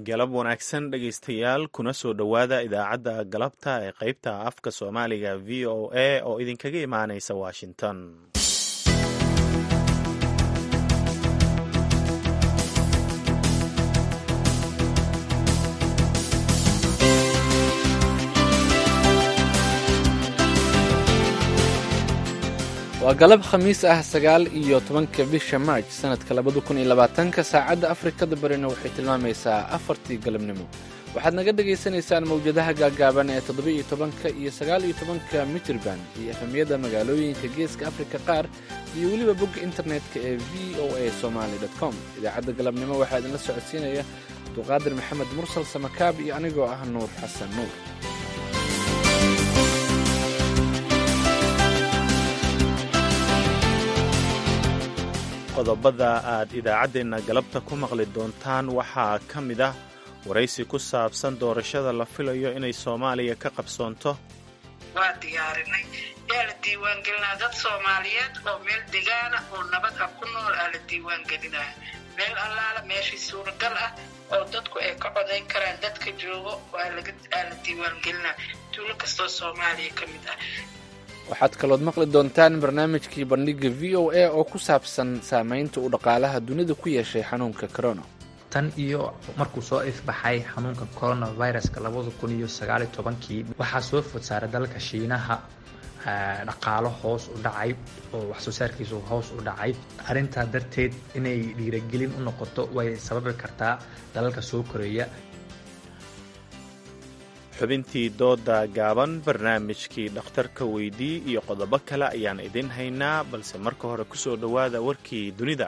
galab wanaagsan dhegaystayaal kuna soo dhowaada idaacadda galabta ee qaybta afka soomaaliga v o a oo idinkaga imaanaysa washington waa galab khamiis ah sagaal iyo tobanka bisha maaj sanadka labada kun iyo labaatanka saacadda afrikada barina waxay tilmaamaysaa afartii galabnimo waxaad naga dhagaysanaysaan mawjadaha gaagaaban ee toddoba-iyo tobanka iyo sagaal iyo tobanka mitirban iyo efemyada magaalooyinka geeska afrika qaar iyo weliba bogga internetka ee v o a somaly com idaacadda galabnimo waxaa idinla socodsiinaya abduqaadir maxamed mursal samakaab iyo anigoo ah nuur xasan nuur qodobada aad idaacaddeenna galabta ku maqli doontaan waxaa ka mid ah waraysi ku saabsan doorashada la filayo inay soomaaliya ka qabsoonto waa diyaarinay yaa la diiwaangelinaa dad soomaaliyeed oo meel degaana oo nabad ah ku nool aa la diiwaangelinaya meel allaala meeshii suuragal ah oo dadku ay ka codayn karaan dadka joogo aa la diiwaangelinaa tuulo kastoo soomaaliya ka mid ah waxaad kalood maqli doontaan barnaamijkii bandhiga v o a oo ku saabsan saamaynta uu dhaqaalaha dunida ku yeeshay xanuunka corona tan iyo markuu soo ifbaxay xanuunka coronaviruska labada kun iyo sagaaliyo tobankii waxaa soo food saaray dalka shiinaha dhaqaalo hoos u dhacay oo waxsoo saarkiisu hoos u dhacay arrintaa darteed inay dhiiragelin u noqoto way sababi kartaa dalalka soo koreeya xubintii dooda gaaban barnaamijkii dhakhtarka weydii iyo qodobo kale ayaan idin haynaa balse marka hore ku soo dhowaada warkii dunida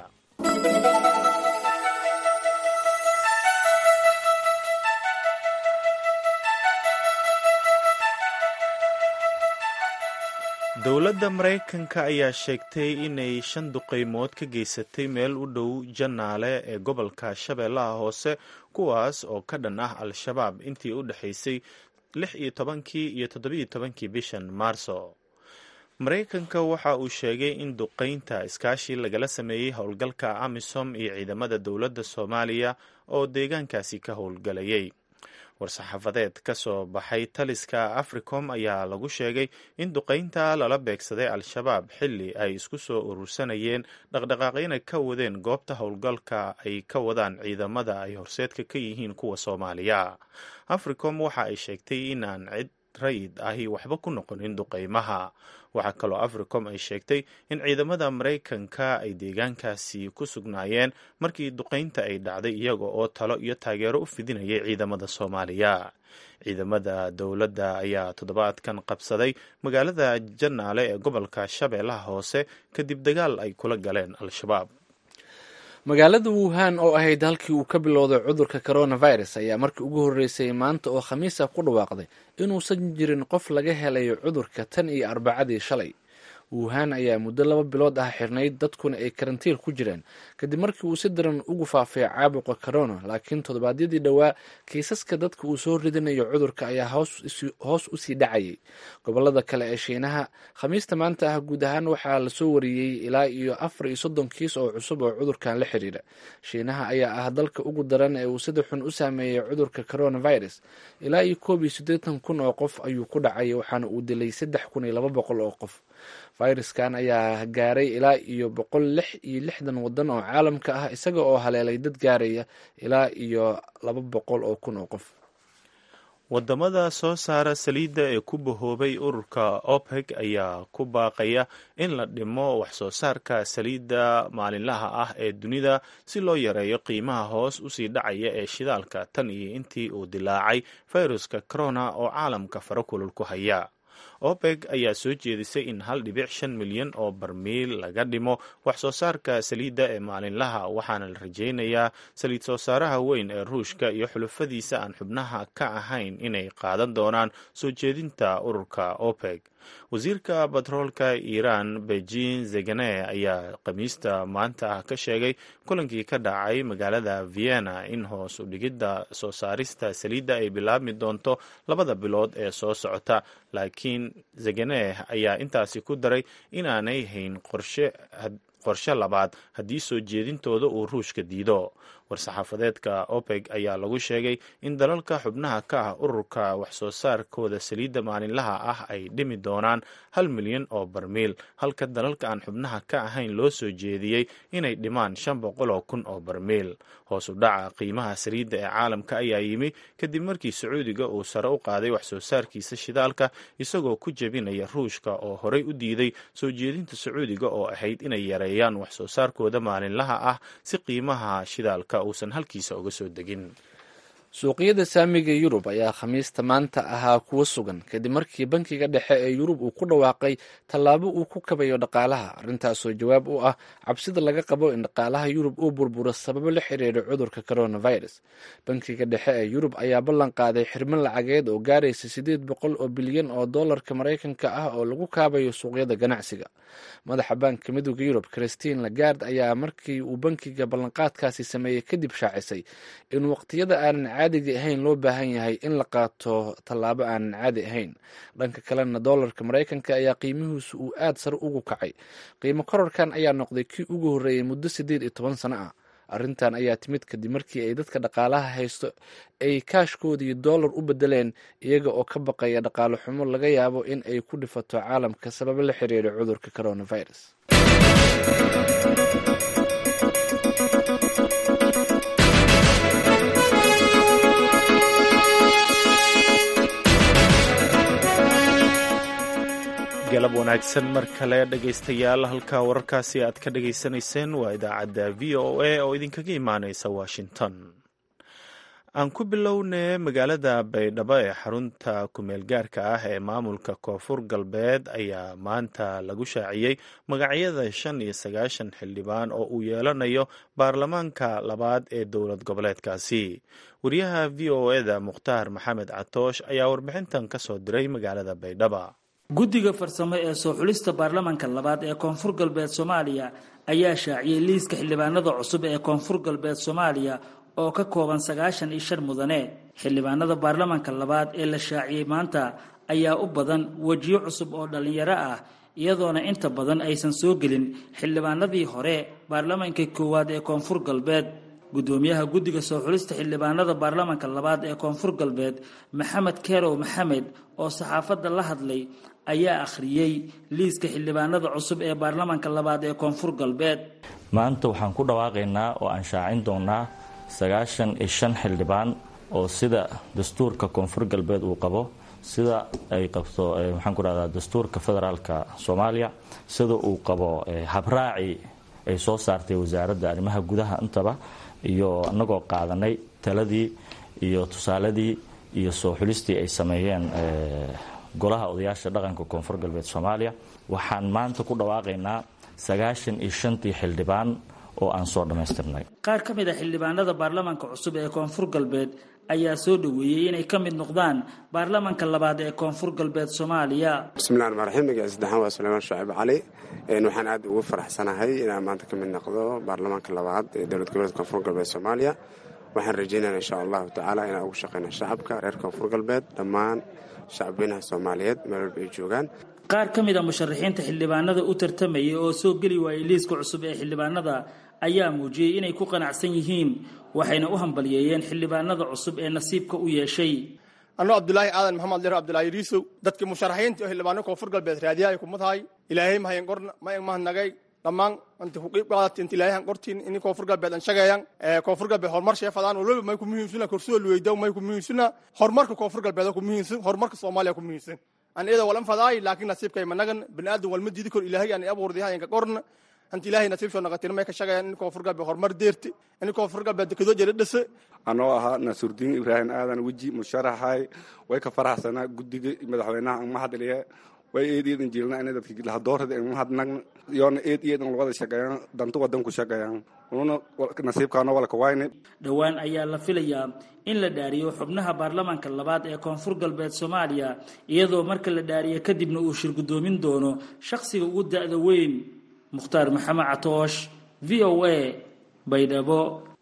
dowladda maraykanka ayaa sheegtay inay shan duqaymood ka geysatay meel u dhow jannaale ee gobolka shabeellaha hoose kuwaas oo ka dhan ah al-shabaab intii u dhexaysay lix iyo tobankii iyo toddobiyo tobankii bishan maarso maraykanka waxa uu sheegay in duqaynta iskaashi lagala sameeyey howlgalka amisom iyo ciidamada dowladda soomaaliya oo deegaankaasi ka howlgalayay war-saxaafadeed ka soo baxay taliska africom ayaa lagu sheegay in duqaynta lala beegsaday al-shabaab xilli ay isku soo urursanayeen dhaqdhaqaaqyana ka wadeen goobta howlgalka ay ka wadaan ciidamada ay horseedka ka yihiin kuwa soomaaliya africom waxa ay sheegtay inaan cid rayid ahi waxba ku noqonin duqaymaha waxaa kaloo africom ay sheegtay in ciidamada maraykanka ay deegaankaasi ku sugnaayeen markii duqaynta ay dhacday iyaga oo talo iyo taageero u fidinayay ciidamada soomaaliya ciidamada dowladda ayaa toddobaadkan qabsaday magaalada jannaale ee gobolka shabeellaha hoose kadib dagaal ay kula galeen al-shabaab magaalada wuhan oo ahayd halkii uu ka bilowday cudurka coronavirus ayaa markii ugu horreysay maanta oo khamiisa ku dhawaaqday inuusan jirin qof laga helayo cudurka tan iyo arbacadii shalay wuhan ayaa muddo laba bilood ah xirnayd dadkuna ay karantiil ku jireen kadib markii uu si daran ugu faafay caabuqa corona laakiin toddobaadyadii dhowaa kiisaska dadka uu soo ridinayo cudurka ayaa hoos usii dhacayay gobolada kale ee shiinaha khamiista maanta ah guud ahaan waxaa lasoo wariyey ilaa iyo afar iyo soddon kiis oo cusub oo cudurkan la xiriira shiinaha ayaa ah dalka ugu daran ee uu sida xun u saameeyey cudurka coronavirus ilaa iyo koob iyo siddeetan kun oo qof ayuu ku dhacay waxaana uu dilay saddex kun iyo laba boqol oo qof fayraskan ayaa gaaray ilaa iyo boqol lix iyo lixdan waddan oo caalamka ah isaga oo haleelay dad gaaraya ilaa iyo laba boqol oo kun oo qof wadamada soo saara saliidda ee ku bahoobay ururka opec ayaa ku baaqaya in la dhimo wax soo saarka saliidda maalinlaha ah ee dunida si loo yareeyo qiimaha hoos usii dhacaya ee shidaalka tan iyo intii uu dilaacay fayruska corona oo caalamka fara kulul ku haya opec ayaa soo jeedisay in hal dhibic shan milyan oo barmiil laga dhimo wax soo saarka saliidda ee maalinlaha waxaana la rajaynayaa saliid soo saaraha weyn ee ruushka iyo xulufadiisa aan xubnaha ka ahayn inay qaadan doonaan soo jeedinta ururka opec wasiirka batroolka iiraan beijing zegane ayaa khamiista maanta ah ka sheegay kulankii ka dhacay magaalada vienna in hoos u dhigidda soo saarista saliidda ay bilaabmi doonto labada bilood ee soo socota laakiin zegane ayaa intaasi ku daray inaanay hayn qorshe qorshe labaad haddii soo jeedintooda uu ruushka diido war-saxaafadeedka opec ayaa lagu sheegay in dalalka xubnaha ka ah ururka waxsoo saarkooda saliidda maalinlaha ah ay dhimi doonaan hal milyan oo barmiil halka dalalka aan xubnaha ka ahayn loo soo jeediyey inay dhimaan shan boqol oo kun oo barmiil hoos u dhaca qiimaha saliidda ee caalamka ayaa yimi kadib markii sacuudiga uu sare u qaaday waxsoo saarkiisa shidaalka isagoo ku jebinaya ruushka oo horey u diiday soo jeedinta sacuudiga oo ahayd inay yareeyaan waxsoo saarkooda maalinlaha ah si qiimaha shidaalka uusan halkiisa uga soo degin suuqyada saamiga yurub ayaa khamiista maanta ahaa kuwo sugan kadib markii bankiga dhexe ee yurub uu ku dhawaaqay tallaabo uu ku kabayo dhaqaalaha arrintaasoo jawaab u ah cabsida laga qabo in dhaqaalaha yurub uu burburo sababo la xiriira cudurka coronavirus bankiga dhexe ee yurub ayaa ballan qaaday xirmo lacageed oo gaaraysa siddeed boqol oo bilyan oo dollarka maraykanka ah oo lagu kaabayo suuqyada ganacsiga madaxa baanka midooda yurub christine lagard ayaa markii uu bankiga ballanqaadkaasi sameeyey kadib shaacisay in waqtiyada aanan caadiga ahayn loo baahan yahay in la qaato tallaabo aanan caadi ahayn dhanka kalena doolarka maraykanka ayaa qiimihiisu uu aad sare ugu kacay qiimo kororkan ayaa noqday kii ugu horreeyey muddo siddeed iyo toban sano ah arrintan ayaa timid kadib markii ay dadka dhaqaalaha haysto ay kaashkoodii doolar u bedeleen iyaga oo ka baqaya dhaqaalo xumo laga yaabo in ay ku dhifato caalamka sababo la xiriira cudurka coronavirus galab wanaagsan mar kale dhegaystayaal halka wararkaasi aad ka dhagaysanayseen waa idaacadda v o a oo idinkaga imaaneysa washington aan ku bilownay magaalada baydhabo ee xarunta kumeel gaarka ah ee maamulka koonfur galbeed ayaa maanta lagu shaaciyey magacyada shan iyo sagaashan xildhibaan oo uu yeelanayo baarlamaanka labaad ee dowlad goboleedkaasi wariyaha v o eda mukhtaar maxamed catoosh ayaa warbixintan ka soo diray magaalada baydhaba guddiga farsamo ee soo xulista baarlamanka labaad ee koonfur galbeed soomaaliya ayaa shaaciyey liiska xildhibaanada cusub ee koonfur galbeed soomaaliya oo ka kooban sagaashan iyo shan mudane xildhibaanada baarlamanka labaad ee la shaaciyey maanta ayaa u badan wejiyo cusub oo dhallinyaro ah iyadoona inta badan aysan soo gelin xildhibaanadii hore baarlamanka koowaad ee koonfur galbeed guddoomiyaha guddiga soo xulista xildhibaanada baarlamanka labaad ee koonfur galbeed maxamed kerow maxamed oo saxaafadda la hadlay ayaa akhriyey liiska xildhibaanada cusub ee baarlamanka labaad ee koonfur galbeed maanta waxaan ku dhawaaqaynaa oo aan shaacin doonaa sagaashan iyo shan xildhibaan oo sida dastuurka koonfur galbeed uu qabo sida ay qabto waxaan ku rahdaa dastuurka federaalka soomaaliya sida uu qabo habraaci ay soo saartay wasaaradda arrimaha gudaha intaba iyo anagoo qaadanay taladii iyo tusaaladii iyo soo xulistii ay sameeyeen golaha odayaasha dhaqanka koonfur galbeed soomaaliya waxaan maanta ku dhawaaqaynaa sagaashan iyo shantii xildhibaan oo aan soo dhammaystirnay qaar ka mid a xildhibaanada baarlamanka cusub ee koonfur galbeed ayaa soo dhoweeyey inay ka mid noqdaan baarlamanka labaad ee koonfur galbeed soomaaliya bismillahi raxmaan raxiim magaciisa saddexaan waa suleymaan shucayb cali waxaan aad ugu faraxsanahay inaan maanta ka mid noqdo baarlamaanka labaad ee dowlad goboleedka koonfur galbeed soomaaliya waxaan rajeynaya insha allahu tacaala inaan ugu shaqeyna shacabka reer koonfur galbeed dhammaan shacabweynaha soomaaliyeed meel walba ay joogaan qaar ka mid a musharaxiinta xildhibaanada u tartamaya oo soo geli waayay liiska cusub ee xildhibaanada ayaa muujiyey inay ku qanacsan yihiin waxayna u hambalyeeyeen xildhibaanada cusub ee nasiibka u yeeshay anoo cabdulaahi aadan maxamed lero abdulaahi riisow dadkii musharaxiinta oo xildhibaano koonfur galbeed raadiya ay kuma tahay ilaahay mahayan qorna mayan mahanagay dhammaan anti kuqiib qaadati inta ilaahay han qortiin ini koonfur galbeed an shageeyan koonfur galbeed horumar sheefadaan waliba may ku muhiimsuna korsuda luweydaw may ku muhiimsuna horumarka koonfur galbeed ku muhiimsan horumarka soomaaliya ku muhiimsan an iyada walan fadaay laakiin nasiibkay managan baniaadan walma diidi kor ilaahay aan abuurdihayanka qorna anta ilaahay nasiib soo naqatin may ka shaqayaan in koonfur galbeed horumar deerti in koonfur galbeed dekadoo jela dhase anoo ahaa nasuurdiin ibraahim aadan weji musharaxay way ka faraxsanaa guddiga madaxweynaha an mahadliye way eed eedan jirna ina dadki lahadoorada an mahadnagna yoona eed eedan wada shaqeeyaan danta wadanku shaqeeyaan ununa nasiibkaano walka wayne dhowaan ayaa la filayaa in la dhaariyo xubnaha baarlamanka labaad ee koonfur galbeed soomaaliya iyadoo marka la dhaariyo kadibna uu shir guddoomin doono shakhsiga ugu da-da weyn mukhtaar maxamed catoosh v o a baydhabo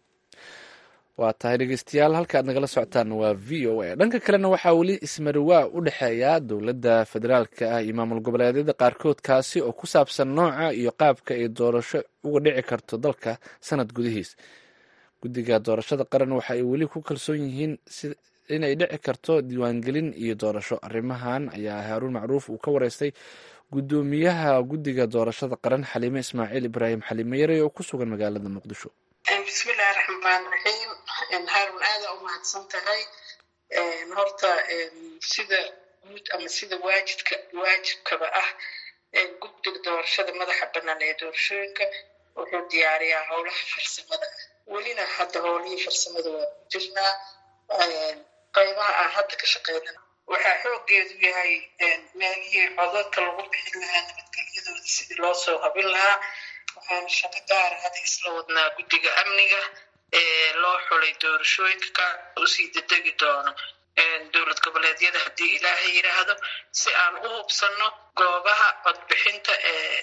waa tahay dhegeystayaal halka aad nagala socotaan waa v o a dhanka kalena waxaa weli ismariwaa u dhexeeya dowladda federaalka ah iyo maamul goboleedyada qaarkood kaasi oo ku saabsan nooca iyo qaabka ay doorasho uga dhici karto dalka sanad gudihiis guddiga doorashada qaran waxa ay weli ku kalsoon yihiin inay dhici karto diiwaangelin iyo doorasho arrimahan ayaa haaruun macruuf uu ka wareystay guddoomiyaha guddiga doorashada qaran xaliime ismaaciil ibraahim xaliime yarey oo ku sugan magaalada muqdisho bismillahi raxmaan raxiim haarun aada u mahadsan tahay horta sida guud ama sida waajibka waajibkaba ah guddiga doorashada madaxa bannaan ee doorashooyinka wuxuu diyaariyaa howlaha farsamada welina hadda howlihii farsamada waa ku jirnaa qaybaha aan hadda ka shaqeynana waxaa xoogeedu yahay meelihii codadka lagu bixin lahaa nabadgelyadooda sidii loo soo habin lahaa waxaan shaqo gaara hadda isla wadnaa guddiga amniga ee loo xulay doorashooyinka ka usii dedegi doono dowlad goboleedyada haddii ilaahay yidhaahdo si aan u hubsanno goobaha codbixinta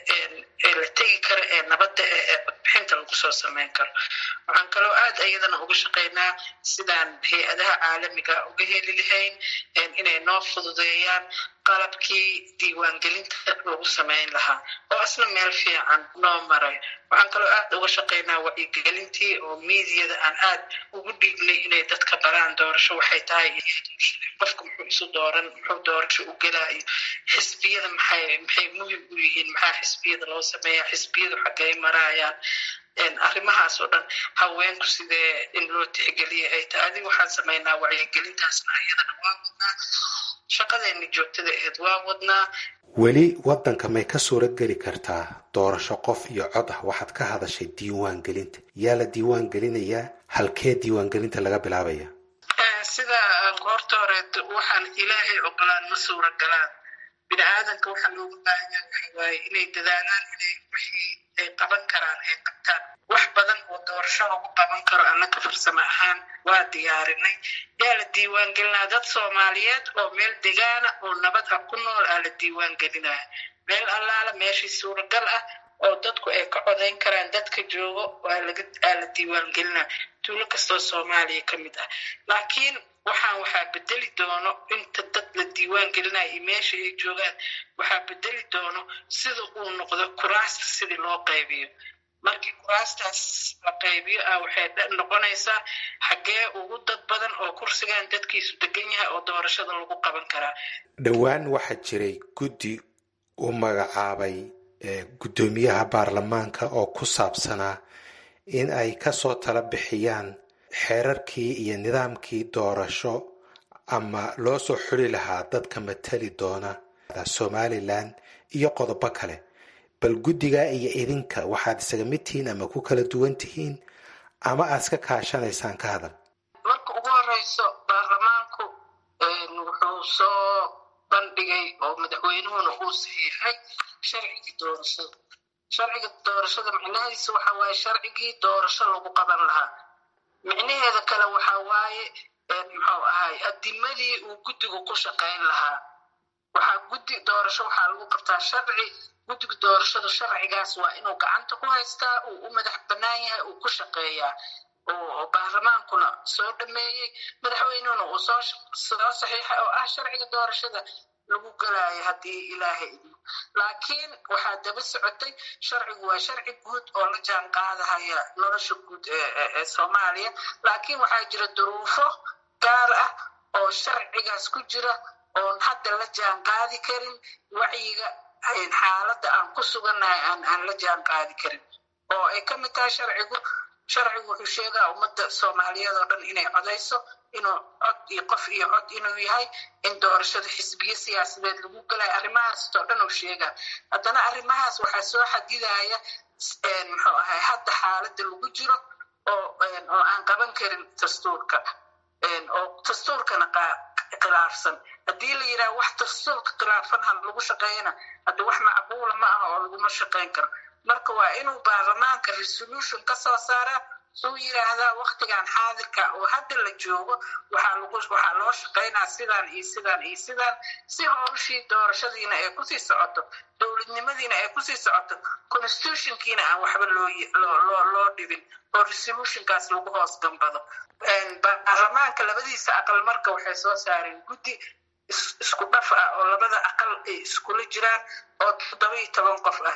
ee la tegi karo ee nabadda ee codbixinta lagu soo sameyn karo waxaan kaloo aad iyadana uga shaqaynaa sidaan hay-adaha caalamiga uga heli lahayn inay noo fududeeyaan qalabkii diiwaangelinta lagu sameyn lahaa oo asna meel fiican noo maray waxaan kaloo aad uga shaqaynaa wacyigelintii oo miidiyada aan aad ugu dhiibnay inay dadka baraan doorasho waxay tahay qofka muxuu isu dooran muxuu doorasho u gelaayo xisbiyada maxay maxay muhim u yihiin maxaa xisbiyada loo sameeyaa xisbiyadu xaggay maraayaan arrimahaas oo dhan haweenku sidee in loo tixgeliya ay tahay adiga waxaan samaynaa wacyigelintaasna iyadana waa wadnaa shaqadeena joogtada aheed waa wadnaa weli waddanka may ka suura geli kartaa doorasho qof iyo cod ah waxaad ka hadashay diiwaan gelinta yaa la diiwaan gelinayaa halkee diiwaangelinta laga bilaabaya sida goorta horeed waxaan ilaahay ogolaan ma suura galaan bini aadanka waxaa looga baahanyaa waxa waaye inay dadaalaan inay wixii ay qaban karaan ay qabtaan wax badan oo doorasho lagu qaban karo annaka farsamo ahaan waa diyaarinay yaa la diiwaan gelinaa dad soomaaliyeed oo meel degaana oo nabad ah ku nool aa la diiwaan gelinaya meel allaala meeshii suuragal ah oo dadku ay ka codayn karaan dadka joogo aa la diiwaan gelinaa tuulo kastoo soomaaliya ka mid ah laakiin waxaan waxaa bedeli doono inta dad la diiwaan gelinaya iyo meesha ay joogaan waxaa bedeli doono sida uu noqdo kuraasta sidii loo qaybiyo markii kuraastaas la qaybiyo ah waxay noqonaysaa xaggee ugu dad badan oo kursigan dadkiisu degan yahay oo doorashada lagu qaban karaa dhowaan waxaa jiray guddi u magacaabay guddoomiyaha baarlamaanka oo ku saabsanaa in ay kasoo tala bixiyaan xeerarkii iyo nidaamkii doorasho ama loo soo xuli lahaa dadka matali doona somalilan iyo qodobo kale bal guddigaa iyo idinka waxaad isaga mid tihiin ama ku kala duwan tihiin ama aad iska kaashanaysaan ka hadal marka ugu horeyso baarlamaanku wuxuu soo bandhigay oo madaxweynuhuna uu saxiixay sharcigii doorashada sharciga doorashada micnahiisa waxa waaye sharcigii doorasho lagu qaban lahaa micnaheeda kale waxa waaye muxuu ahay adimadii uu guddigu ku shaqayn lahaa waxaa guddi doorasho waxaa lagu qabtaa sharci guddiga doorashada sharcigaas waa inuu gacanta ku haystaa uu u madax bannaan yahay uu ku shaqeeyaa oo baarlamaankuna soo dhameeyey madaxweynehuna uu soo soo saxiixay oo ah sharciga doorashada lagu galaayo haddii ilaahay idmo laakiin waxaa daba socotay sharcigu waa sharci guud oo la jaan qaadahaya nolosha guud ee soomaaliya laakiin waxaa jira duruufo gaar ah oo sharcigaas ku jira oon hadda la jaan qaadi karin wacyiga xaaladda aan ku sugannahay aan aan la jaan qaadi karin oo ay ka mid tahay sharcigu sharcigu wuxuu sheegaa ummadda soomaaliyeed oo dhan inay codayso inuu cod iyo qof iyo cod inuu yahay in doorashada xisbiyo siyaasadeed lagu galayo arrimahaas oo dhan uu sheegaa haddana arrimahaas waxaa soo xadidaya muxuu ahay hadda xaaladda lagu jiro oo oo aan qaban karin dastuurka oo dastuurkana khilaafsan haddii la yidhaha wax dastuurka khilaafan ha lagu shaqeeyana hadda wax macquula ma aha oo laguma shaqeyn karo marka waa inuu baarlamaanka resolution ka soo saaraa suu yidhaahdaa waktigan xaadirka oo hadda la joogo waxaa lagu waxaa loo shaqaynaa sidaan iyo sidaan iyo sidaan si howshii doorashadiina ay kusii socoto dowladnimadiina ay kusii socoto constitutionkiina aan waxba loo loo loo dhibin oo resolutionkaas lagu hoos gambado baarlamaanka labadiisa aqal marka waxay soo saareen guddi isku dhaf ah oo labada aqal ay iskula jiraan oo toddoba iyo toban qof ah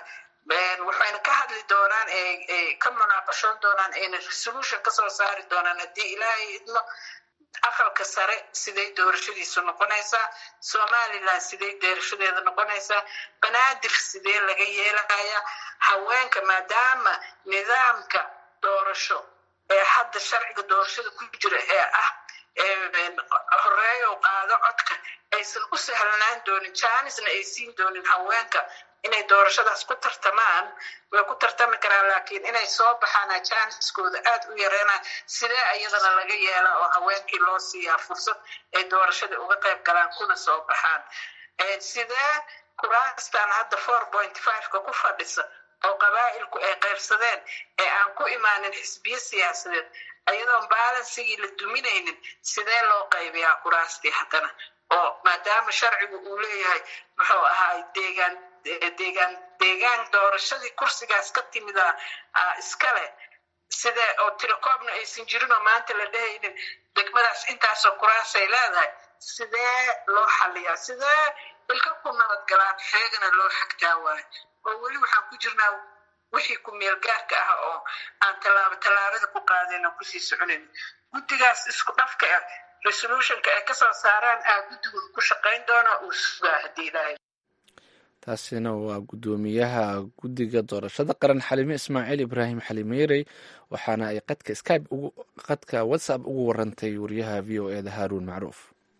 waxayna ka hadli doonaan ka munaaqashoon doonaan ayna resolution kasoo saari doonaan haddii ilaahay idmo aqalka sare siday doorashadiisu noqonaysaa somalilan siday doorashadeeda noqonaysaa banaadir sidee laga yeelaya haweenka maadaama nidaamka doorasho ee hadda sharciga doorashada ku jira ee ah horeeyo qaado codka aysan u sahlanaan doonin jaanisna ay siin doonin haweenka inay doorashadaas ku tartamaan way ku tartami karaan laakiin inay soo baxaan jaaniskooda aad u yareena sidee iyadana laga yeelaa oo haweenkii loo siiyaa fursad ay doorashada uga qayb galaan kuna soo baxaan sidee kuraastan hadda four point fiveka ku fadhisa oo qabaa'ilku ay qaybsadeen ee aan ku imaanin xisbiyo siyaasadeed ayadoon balansigii la duminaynin sidee loo qaybiyaa kuraastii haddana oo maadaama sharcigu uu leeyahay muxuu ahaa deegaan deegaan deegaan doorashadii kursigaas ka timida iskale sidee oo tilecoobna aysan jirin oo maanta la dhehaynin degmadaas intaasoo kuraasay leedahay sidee loo xaliyaa sidee ilka ku nabadgalaan xeegana loo xagtaa waayo oo weli waxaan ku jirnaa wixii ku meel gaarka ah oo aan tallaabo tallaabada ku qaadayna kusii soconayn guddigaas isku dhafka ah resolutionka ay kasoo saaraan aa guddigun ku shaqayn doona uu sugaa haddii ilaahay taasina waa guddoomiyaha guddiga doorashada qaran xalime ismaaciil ibraahim xalimeyrey waxaana ay qadka skype qadka whatsapp ugu warantay wariyaha v o eda haruun macruuf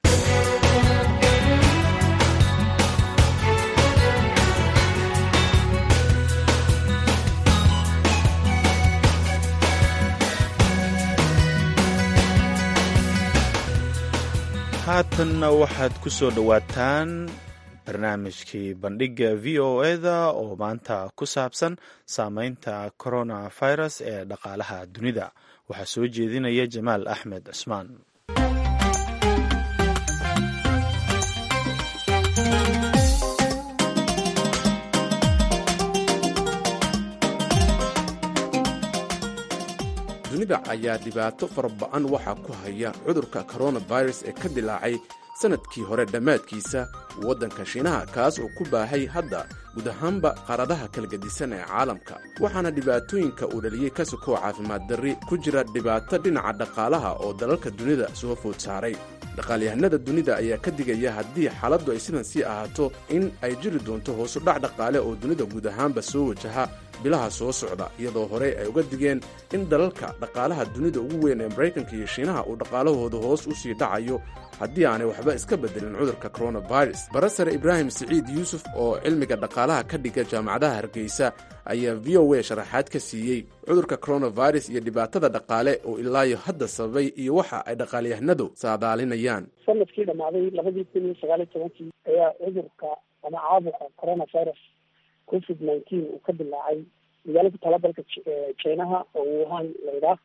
haatanna waxaad ku soo dhowaataan barnaamijkii bandhigga v o eda oo maanta ku saabsan saameynta coronavirus ee dhaqaalaha dunida waxaa soo jeedinaya jamaal axmed cusmaan dunida ayaa dhibaato fara ba-an waxaa ku haya cudurka coronavirus ee ka dilaacay sannadkii hore dhammaadkiisa waddanka shiinaha kaas oo ku baahay hadda guud ahaanba qaaradaha kala gedisan ee caalamka waxaana dhibaatooyinka uu dhaliyey ka sokoo caafimaad darri ku jira dhibaato dhinaca dhaqaalaha oo dalalka dunida soo food saaray dhaqaalyahanada dunida ayaa ka digaya haddii xaaladdu ay sidan sii ahaato in ay jiri doonto hoosudhac dhaqaale oo dunida guud ahaanba soo wajaha bilaha soo socda iyadoo horey ay uga digeen in dalalka dhaqaalaha dunida ugu weyn ee maraykanka iyo shiinaha uu dhaqaalahooda hoos u sii dhacayo haddii aanay waxba iska bedelin cudurka coronavirus barasare ibraahim siciid yuusuf oo cilmiga dhaqaalaha ka dhiga jaamacadaha hargeysa ayaa v o a sharaxaad ka siiyey cudurka coronavirus iyo dhibaatada dhaqaale oo ilaayo hadda sababay iyo waxa ay dhaqaalyahanadu saadaalinayaan sanadkii dhammaaday labadii kun iyo sagaaliyo tobankii ayaa cudurka ama caabuqa coronavirus covid nineteen uu ka dilaacay magaalo ku taala dalka jinaha oo wuhan laydhaah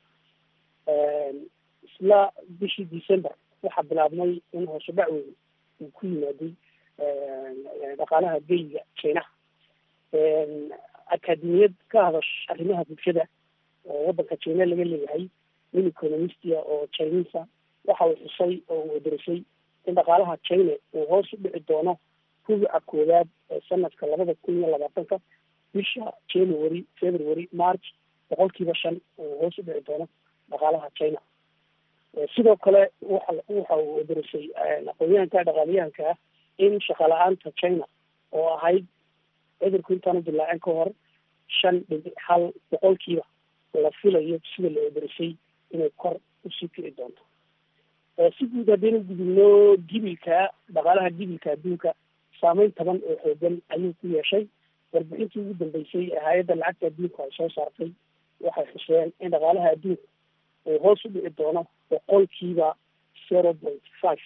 isla bishii december waxaa bilaabmay in hoose dhac weyn uu ku yimaaday dhaqaalaha geyga jinaha akademiyad ka hadasha arrimaha bulshada oo waddanka jina laga leeyahay nin economistia oo chinisa waxa uu xusay oo uu wadarisay in dhaqaalaha china uu hoos u dhici doono rubuca koowaad ee sanadka labada kun iyo labaatanka bisha january february march boqolkiiba shan uu hoos u dhici doono dhaqaalaha china sidoo kale waxa waxa uu wadarisay aqoonyahanka dhaqaaliyahanka ah in shaqala-aanta china oo ahayd cudurku intaanu dilaacin ka hor shan dhibic hal boqolkiiba la filayo sida la wadarisay inay kor usii kici doonto si guud haddaynu gudubno gibilka dhaqaalaha gibilka adduunka saameyn taban oo xoogan ayuu ku yeeshay warbixintii ugu dambeysay ee hay-adda lacagta adduunka ay soo saartay waxay xuseen in dhaqaalaha adduunka uu hoos u dhici doono boqolkiiba zero point five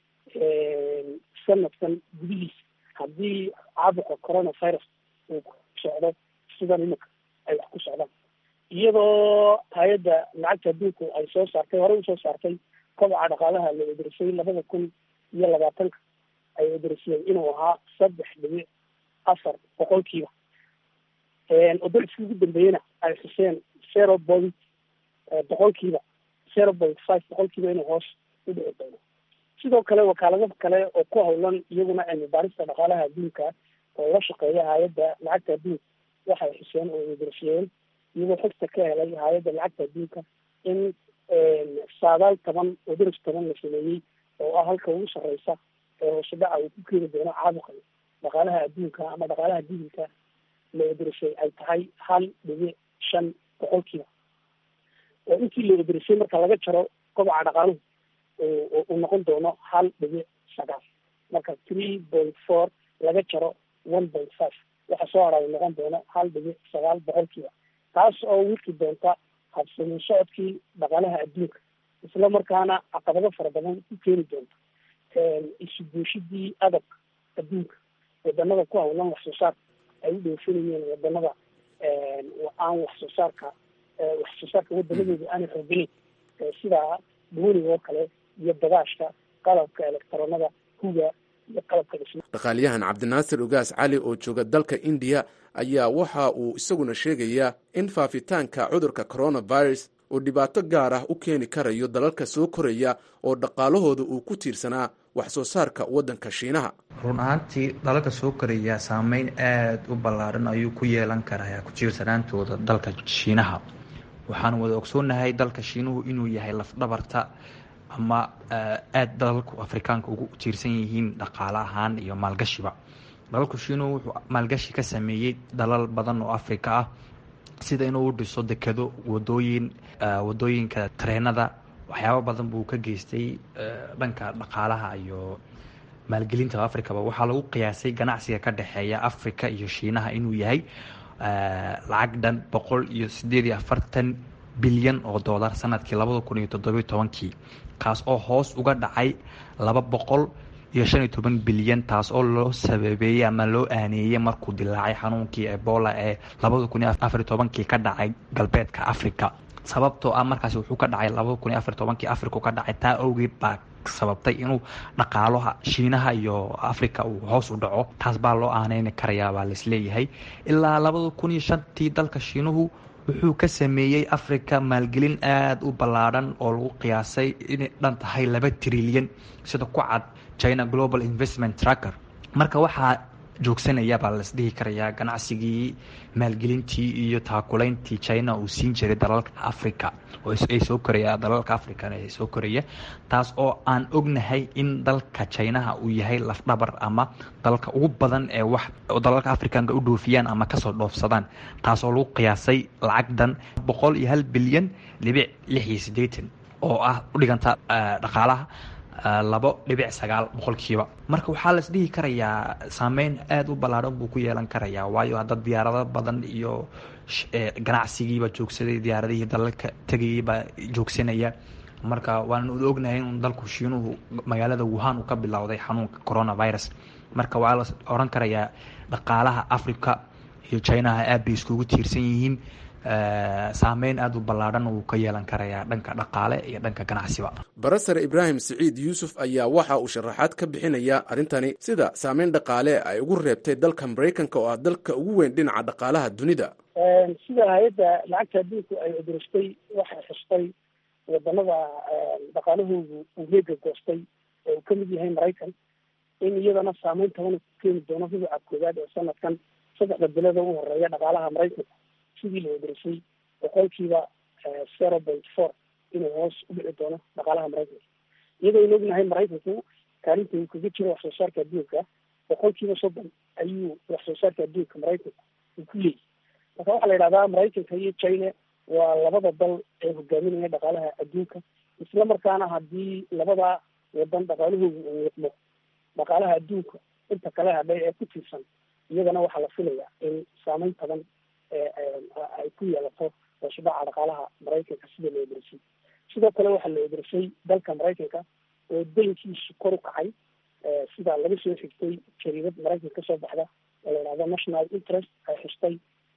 sanadkan gudihiisa haddii caabuqa coronavirus uu ku socdo sidan imika ay wax ku socdaan iyadoo hay-adda lacagta adduunku ay soo saartay horey usoo saartay kobaca dhaqaalaha la wadarisay labada kun iyo labaatanka ay wadarisiyeen inuu ahaa saddex dhibic afar boqolkiiba oo dariskii ugu dambeeyena ay xuseen zero point boqolkiiba zero point five boqolkiiba inuu hoos u dhici doono sidoo kale wakaalado kale oo ku hawlan iyaguna cilmi baarista dhaqaalaha adduunka oo la shaqeeya hay-adda lacagta adduunka waxay xuseen oo wadarashiyeen iyagoo xogta ka helay hay-adda lacagta adduunka in saadaal toban oo daris toban la sameeyey oo ah halka ugu sarreysa ee hoosudhaca uu ku keeni doono caabuqan dhaqaalaha adduunka ama dhaqaalaha dibilka la wadarashay ay tahay hal dhibic shan boqolkiiba oo intii la wadarashay marka laga jaro kobaca dhaqaaluhu uu noqon doono hal dhibic sagaal marka three point four laga jaro one point five waxa soo hara uu noqon doono hal dhibic sagaal boqolkiiba taas oo wiki doonta habsamin socodkii dhaqaalaha adduunka isla markaana caqabado fara badan ku keeni doonta isu buushidii adag adduunka wadanada ku hawlan wax soo saarka ay u dhoofinayeen wadanada aan wax soo saarka wax soo saarka wadamadooda aanay xooganeyn sida buuniga oo kale iyo bagaashka qalabka elektaroonada huga iyo qalabka dhisma dhaqaaliyahan cabdinaasir ogaas cali oo jooga dalka indiya ayaa waxa uu isaguna sheegayaa in faafitaanka cudurka coronavirus uu dhibaato gaar ah u keeni karayo dalalka soo koraya oo dhaqaalahooda uu ku tiirsanaa wax soo saarka waddanka shiinaha run ahaantii dalalka soo koraya saameyn aada u ballaaran ayuu ku yeelan karaa ku tiirsanaantooda dalka shiinaha waxaan wada ogsoonahay dalka shiinuhu inuu yahay lafdhabarta ama aada dalalku afrikaanka ugu tiirsan yihiin dhaqaale ahaan iyo maalgashiba dalalku shiinuhu wuxuu maalgashi ka sameeyey dalal badan oo afrika ah sida inuu u dhiso dekado wadooyin wadooyinka tareenada waxyaabo badan buu ka geystay dhanka dhaqaalaha iyo maalgelinta africaba waxaa lagu qiyaasay ganacsiga ka dhexeeya africa iyo shiinaha inuu yahay lacag dhan boqol iyo sideed iyo afartan bilyan oo dollar sanadkii labada kun iyo toddobiyo tobankii kaas oo hoos uga dhacay laba boqol iyo shan iyo toban bilyan taas oo loo sababeeyey ama loo aaneeyey markuu dilaacay xanuunkii ebola ee labada kun iyo afar iyo tobankii ka dhacay galbeedka africa sababtoo ah markaasi wuxuu ka dhacay labada kun iyo afar iyo tobankii africa ka dhacay taa awgeed baa sababtay inuu dhaqaalaha shiinaha iyo africa uu hoos u dhaco taas baa loo aaneyni karayaa baa laisleeyahay ilaa labada kun iyo shantii dalka shiinuhu wuxuu ka sameeyey africa maalgelin aada u ballaadhan oo lagu qiyaasay inay dhan tahay laba trilyan sida ku cad china global investment tracker marka waxaa joogsanaya baa laisdhihi karayaa ganacsigii maalgelintii iyo taakulayntii china uu siin jiray dalalka africa ay soo koraya dalalka african ee soo koraya taas oo aan ognahay in dalka chinaha uu yahay lafdhabar ama dalka ugu badan ee wax dalalka africanka u dhoofiyaan ama kasoo dhoofsadaan taas oo lagu qiyaasay lacagdan boqol iyo hal bilyan dhibic lix iyo siddeetan oo ah u dhiganta dhaqaalaha labo dhibic sagaal boqolkiiba marka waxaa la isdhihi karayaa saameyn aada u ballaadhan buu ku yeelan karayaa waayo hadda diyaarado badan iyo ganacsigiiba joogsaday diyaaradihii dalalka tegayay baa joogsanaya marka waan ognahay in dalku shiinuhu magaalada wuhan uu ka bilowday xanuunka coronavirus marka waa la oran karayaa dhaqaalaha africa iyo chinaha aad bay iskugu tiirsan yihiin saameyn aada u ballaadhan uu ka yeelan karayaa dhanka dhaqaale iyo dhanka ganacsiba barasare ibraahim siciid yuusuf ayaa waxa uu sharaxaad ka bixinaya arrintani sida saameyn dhaqaale ay ugu reebtay dalka maraykanka oo ah dalka ugu weyn dhinaca dhaqaalaha dunida sida hay-adda lacagta adduunku ay cuduristay waxay xustay wadanada dhaqaalahoodu uu heega goostay oo uu kamid yahay maraykan in iyadana saameyn tabana ku keeni doono rubuca koowaad ee sanadkan saddexda bilada ugu horeeya dhaqaalaha maraykanka sidii la wadarisay boqolkiiba zero point four inuu hoos u dhici doono dhaqaalaha maraykanka iyadoo aynu ognahay maraykanku kaalinta uu kaga jiro wax soo saarka adduunka boqolkiiba soddon ayuu wax soo saarka adduunka maraykanku uu ku leeyahy marka waxaa la yidhahdaa maraykanka iyo china waa labada dal ee hogaaminaya dhaqaalaha adduunka isla markaana haddii labada wadan dhaqaalahoodu uu wiiqmo dhaqaalaha adduunka inta kale hadhay ee ku tiirsan iyagana waxaa la filayaa in saameyn badan ay ku yeelato hoosudhaca dhaqaalaha maraykanka sida la wadarisay sidoo kale waxaa la wadarisay dalka maraykanka oo daynkiisu kor u kacay sida laga soo xigtay jariidad maraykanka kasoo baxda oo la yidhahdo national interest ay xustay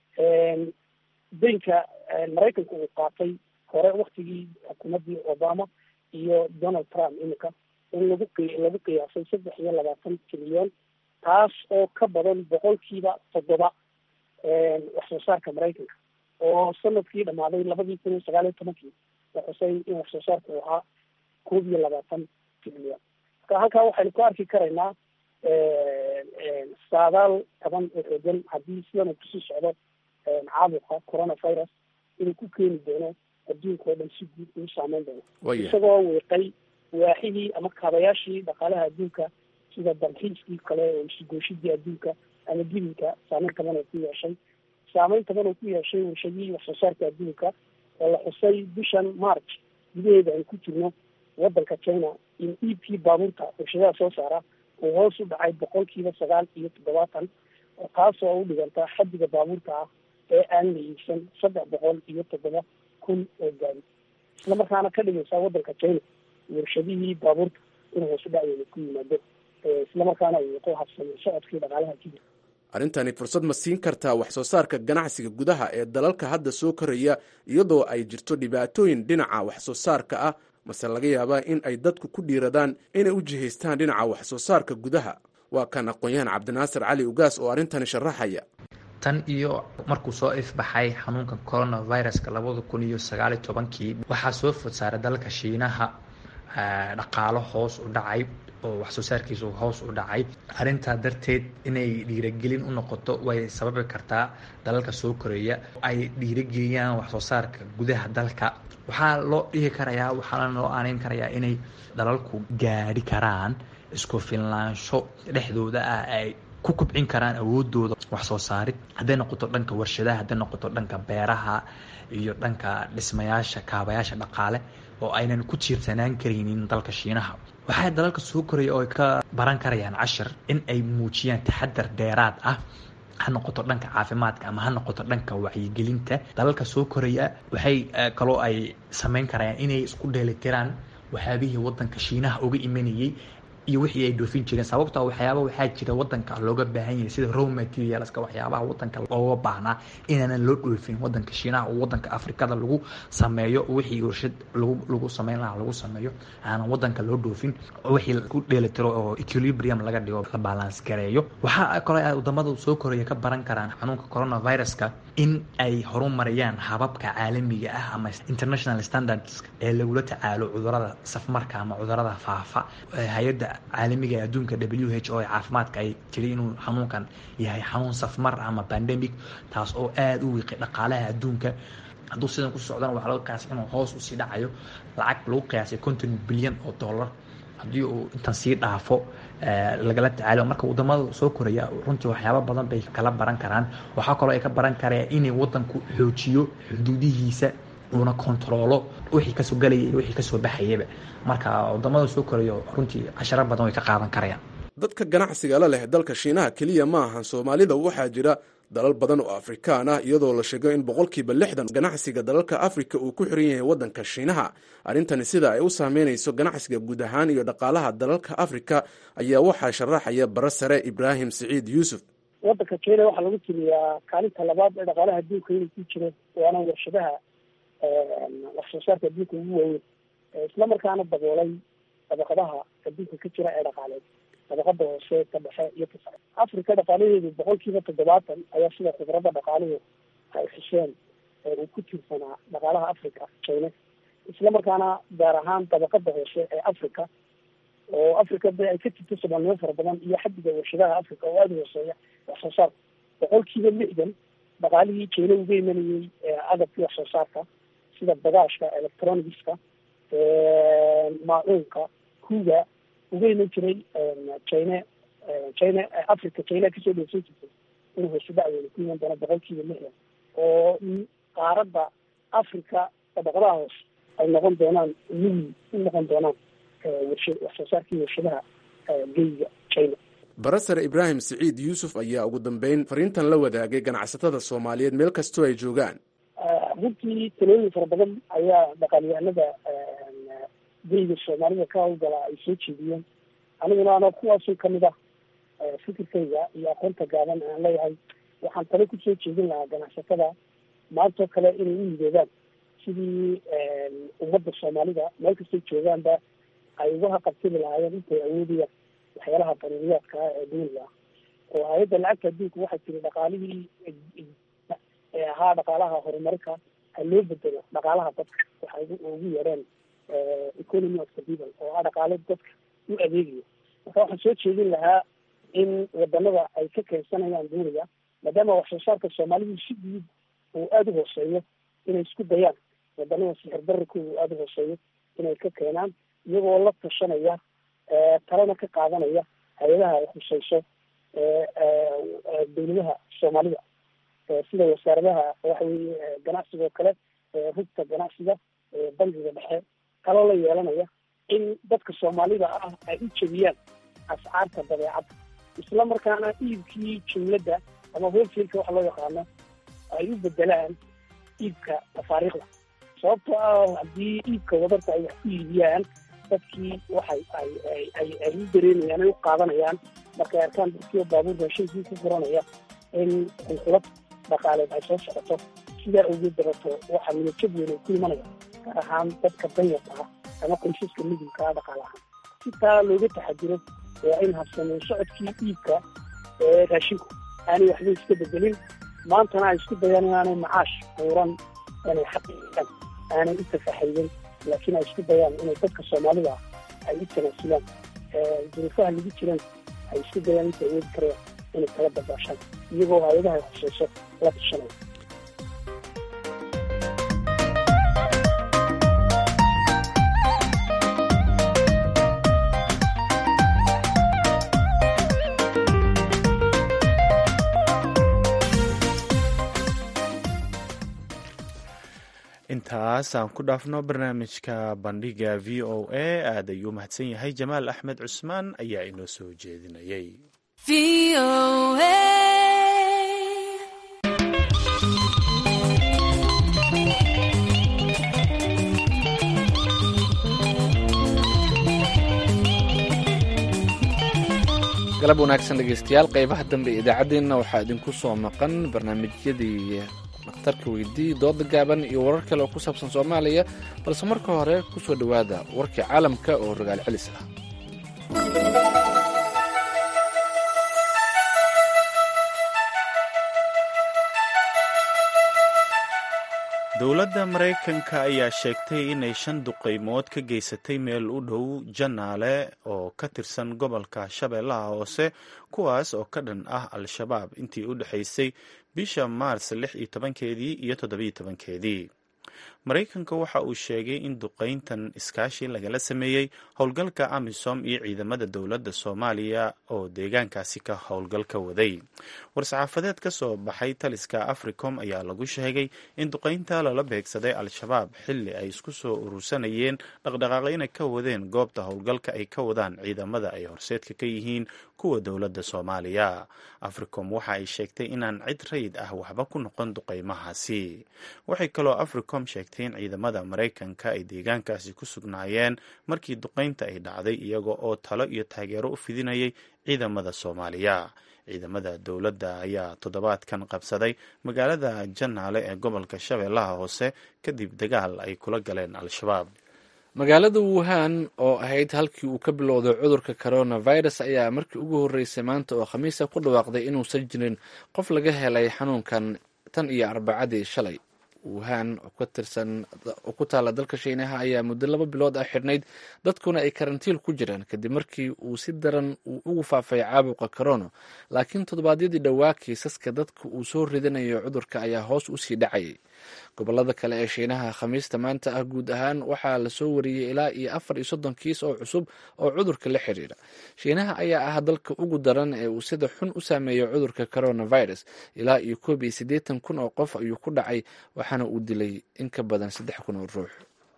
daynka maraykanka uu qaatay hore waktigii xukuumaddii obama iyo donald trump iminka in lagu qi lagu qiyaasay saddex iyo labaatan trilyan taas oo ka badan boqolkiiba toddoba wax soo saarka maraykanka oo sanadkii dhamaaday labadii kun iyo sagaal iyo tobankii la xusay in wax soo saarka uu ahaa koob iyo labaatan trilyan marka halkaa waxaynu ku arki karaynaa saadaal taban oo xoogan haddii sidan uu kusii socdo caabuqa coronavirus inuu ku keeni doono adduunka oo dhan si guud uu saameyn doono Waya. isagoo wiiqay waaxihii ama kaabayaashii dhaqaalaha adduunka sida dalxiiskii kale oo isugooshidii adduunka ama gibinka saameyn taban oo ku yeeshay saameyn taban oo ku yeeshay warshadihii wax soo saarka adduunka oo la xusay bishan march gudaheeda aan ku jirno wadanka china in e p baabuurta warshadaha soo saara uu hoos u dhacay boqolkiiba sagaal iyo toddobaatan oo taasoo u dhiganta xaddiga baabuurta ah ee aan la iibsan saddex boqol iyo toddoba kun oo gaari isla markaana ka dhigaysa wadanka china warshadihii baabuurta inuu hoos u dhacyeeda ku yimaado Eh, isla markaana uu ku habsamo socodkii dhaqaalaha kenya arrintani fursad ma siin kartaa wax soo saarka ganacsiga gudaha ee dalalka hadda soo koraya iyadoo ay jirto dhibaatooyin dhinaca wax soo saarka ah mase laga yaabaa in ay dadku ku dhiiradaan inay u jihaystaan dhinaca wax soo saarka gudaha waa kan aqoon-yahan cabdinaasir cali ugaas oo arrintani sharaxaya tan iyo markuu soo ifbaxay xanuunka coronaviruska labada kun iyo sagaal iyo tobankii waxaa soo food saaray dalka shiinaha eh, dhaqaalo hoos u dhacay oo wax soo saarkiisu hoos u dhacay arrintaa darteed inay dhiiragelin u noqoto way sababi kartaa dalalka soo koreeya ay dhiirageliyaan wax soo saarka gudaha dalka waxaa loo dhihi karayaa waxaana loo aaneyn karayaa inay dalalku gaadhi karaan isku filnaansho dhexdooda ah ay ku kubcin karaan awoodooda wax soo saarid hadday noqoto dhanka warshadaha hadday noqoto dhanka beeraha iyo dhanka dhismayaasha kaabayaasha dhaqaale oo aynan ku tiirsanaan karaynin dalka shiinaha waxaa dalalka soo koraya oo ay ka baran karayaan cashir in ay muujiyaan taxadar dheeraad ah ha noqoto dhanka caafimaadka ama ha noqoto dhanka wacyigelinta dalalka soo koraya waxay eh, kaloo ay sameyn karayaan inay isku dheelitiraan waxyaabihii wadanka shiinaha uga imanayay iyo wixii ay dhoofin jireen sababtoo waxyaaba waxaa jira wadanka looga baahan yahay sida raw materialska waxyaabaha wadanka looga baahnaa inaanan loo dhoofin wadanka shiinaha oo wadanka afrikada lagu sameeyo wixii warshad lagu lagu sameyn lahaa lagu sameeyo aanan wadanka loo dhoofin wixii ku dheelitiro oo equilibrium laga dhigo la balance gareeyo waxaa kaloo ay wadamada soo koraya ka baran karaan xanuunka coronaviruska in ay horumariyaan hababka caalamiga ah ama international standards ee lagula tacaalo cudurada safmarka ama cudurada faafa Eh, hay-adda caalamiga ee adduunka w h o ee caafimaadka ay tiri inuu xanuunkan yahay xanuun safmar ama pandemic taas oo aada u wiiqay dhaqaalaha adduunka hadduu sidan ku socdana waxaa laga qiyaasay inuu hoos usii dhacayo lacag lagu qiyaasay konton bilyan oo dollar haddii uu intan sii dhaafo eh, lagala tacaalo marka wadamada soo koraya runtii waxyaaba badan bay kala baran karaan waxaa kaloo ay ka baran karayaan inay wadanku xoojiyo xuduudihiisa uuna kontaroolo wixii kasoo galaya iyo wixii kasoo baxayaba marka wadamada soo koraya runtii casharo badan way ka qaadan karayaan dadka ganacsiga la leh dalka shiinaha keliya ma ahan soomaalida waxaa jira dalal badan oo afrikaan ah iyadoo la sheego in boqolkiiba lixdan ganacsiga dalalka afrika uu ku xiran yahay waddanka shiinaha arrintani sida ay u saameynayso ganacsiga guud ahaan iyo dhaqaalaha dalalka afrika ayaa waxaa sharaxaya bara sare ibraahim siciid yuusuf wadanka china waxaa lagu tiriyaa kaalinta labaad ee dhaqaalaha adduunka inuu ku jiro waana warshadaha wax soo saarka adduunka ugu waaweyn isla markaana daboolay dabaqadaha adduunka ka jira ee dhaqaaleed dabaqada hoose ka dhexe iyo ka sare africa dhaqaalaheedu boqolkiiba toddobaatan ayaa sida khibradda dhaqaaluhu ay xuseen uu ku tiirsanaa dhaqaalaha africa china isla markaana gaar ahaan dabaqada hoose ee africa oo africa de ay ka jirto soomaalnimo fara badan iyo xadiga warshadaha africa oo aada u hooseeya wax soo saarka boqolkiiba lixdan dhaqaalihii china uga imanayay agabkii wax soo saarka sida bagaashka electronicska maacuunka huga uga iman jiray china china africa china kasoo dheefsan jirtay inuu hoos u dhacweyn ku iman doono boqolkiiba lixdan oo qaaradda africa dabaqadaha hoose ay noqon doonaan muhi u noqon doonaan warshad wax soo saarkii warshadaha geyga china barasare ibraahim siciid yuusuf ayaa ugu dambeyn fariintan la wadaagay ganacsatada soomaaliyeed meel kastoo ay joogaan runtii talooyin fara badan ayaa dhaqaalyahanada geyga soomaalida ka hawlgala ay soo jeediyeen aniguna ano kuwaasoo kamid ah fikirkayga iyo aqoonta gaaban aan leeyahay waxaan talo kusoo jeedin lahaa ganacsatada maantoo kale inay u yidoodaan sidii ummadda soomaalida meel kastay joogaanba ay uga haqabtiri lahaayeen intay awoodayaan waxyaalaha daruuriyaadka ah ee duuniga ah oo hay-adda lacagta adduunka waxay tiri dhaqaalihii ee ahaa dhaqaalaha horumarka ha loo bedelo dhaqaalaha dadka waxay ugu yeedheen economy of the people oo ah dhaqaale dadka u adeegayo marka waxaan soo jeedin lahaa in wadanada ay ka keensanayaan duuniga maadaama wax soo saarka soomaalidu si guud uu aada u hooseeyo inay isku dayaan wadanada sixir bararkooda uu aada u hooseeyo inay ka keenaan iyagoo la tashanaya talana ka qaadanaya hay-adaha ay khuseyso dawladaha soomaalida sida wasaaradaha waxa weye ganacsiga oo kale rugta ganacsiga bangiga dhexe kaloo la yeelanaya in dadka soomaalida ah ay u jebiyaan ascaarta badeecadda isla markaana iibkii jumladda ama holselka waxa loo yaqaano ay u bedelaan iibka tafaariikhda sababtoo ah haddii iibka wadarta ay wax ku iibiyaan dadkii waxay ay ay ay ay u dareemayaan ay u qaadanayaan markay arkaan dadkiioo baabuur raashinkii ku furanaya in xulxulad dhaqaaleed ay soo socoto sidaa awgeed dabato waxaa midajab weyn ay ku imanaya gaar ahaan dadka danyarta ah ama qoysaska midilka ah dhaqaale ahaan si taa looga taxadiro waa in habsameyn socodkii iibka ee raashinku aanay waxba iska bedelin maantana ay isku dayaan inaanay macaash buuran inay xaqiiqaan aanay u tafaxayden laakiin ay isku dayaan inay dadka soomaalida ah ay u tanaasulaan duruufaha lagu jiran ay isku dayaan inta awoodi karayaan inay kala dabaashaan iyagoo hay-adaha ay khuseyso la tashanaya intaas aan ku dhaafno barnaamijka bandhiga v o a aad ayuu mahadsan yahay jamaal axmed cusmaan ayaa inoo soo jeedinayay galab wanaagsan dhegeystayaal qeybaha dambe ee idaacaddeenna waxaa idinku soo maqan barnaamijyadii dhakhtarka weydii dooda gaaban iyo warar kale oo ku saabsan soomaaliya balse marka hore ku soo dhowaada warkii caalamka oo rogaal celis ah dowladda maraykanka ayaa sheegtay inay shan duqeymood ka geysatay meel u dhow janaale oo ka tirsan gobolka shabeellaha hoose kuwaas oo ka dhan ah al-shabaab intii u dhexaysay bisha maars lix iyo tobankeedii iyo toddobiyo tobankeedii maraykanka waxa uu sheegay in duqeyntan iskaashi lagala sameeyey howlgalka amisom iyo ciidamada dowladda soomaaliya oo deegaankaasi ka howlgalka waday war-saxaafadeed ka soo baxay taliska africom ayaa lagu sheegay in duqeynta lala beegsaday al-shabaab xilli ay isku soo urursanayeen dhaqdhaqaaqyna ka wadeen goobta howlgalka ay ka wadaan ciidamada ay horseedka ka yihiin kuwa dowladda soomaaliya africom waxa ay sheegtay inaan cid rayid ah waxba ku noqon duqeymahaasi waxay kaloo africom sheegtay in ciidamada maraykanka ay deegaankaasi ku sugnaayeen markii duqeynta ay dhacday iyaga oo talo iyo taageero u fidinayay ciidamada soomaaliya ciidamada dowladda ayaa toddobaadkan qabsaday magaalada janaale ee gobolka shabeellaha hoose kadib dagaal ay kula galeen al-shabaab magaalada wuhan oo ahayd halkii uu ka bilowday cudurka coronavirus ayaa markii ugu horreysay maanta oo khamiisa ku dhawaaqday inuusan jirin qof laga helay xanuunkan tan iyo arbacadii shalay wuhan oo ku taala dalka shiinaha ayaa muddo laba bilood ah xidhnayd dadkuna ay karantiil ku jiraan kadib markii uu si daran uu ugu faafay caabuqa corona laakiin toddobaadyadii dhowaa kiisaska dadka uu soo ridanayo cudurka ayaa hoos usii dhacayay gobolada kale ee shiinaha khamiista maanta ah guud ahaan waxaa lasoo wariyey ilaa iyo afar iyo soddon kiis oo cusub oo cudurka la xiriira shiinaha ayaa ah dalka ugu daran ee uu sida xun u saameeyo cudurka coronavirus ilaa iyo koob iyo siddeetan kun oo qof ayuu ku dhacay waxaana uu dilay in ka badan saddex kun oo ruux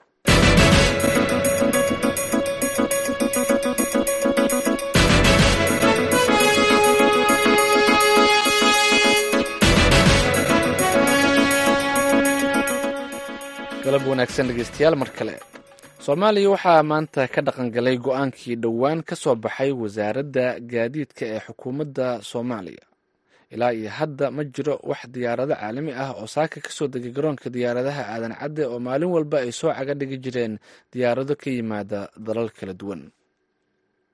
galab wanaagsan dhegeystayaal mar kale soomaaliya waxaa maanta ka dhaqangalay go-aankii dhowaan ka soo baxay wasaaradda gaadiidka ee xukuumadda soomaaliya ilaa iyo hadda ma jiro wax diyaarado caalami ah oo saaka kasoo degay garoonka diyaaradaha aadan cadde oo maalin walba ay soo caga dhigi jireen diyaarado ka yimaada dalal kala duwan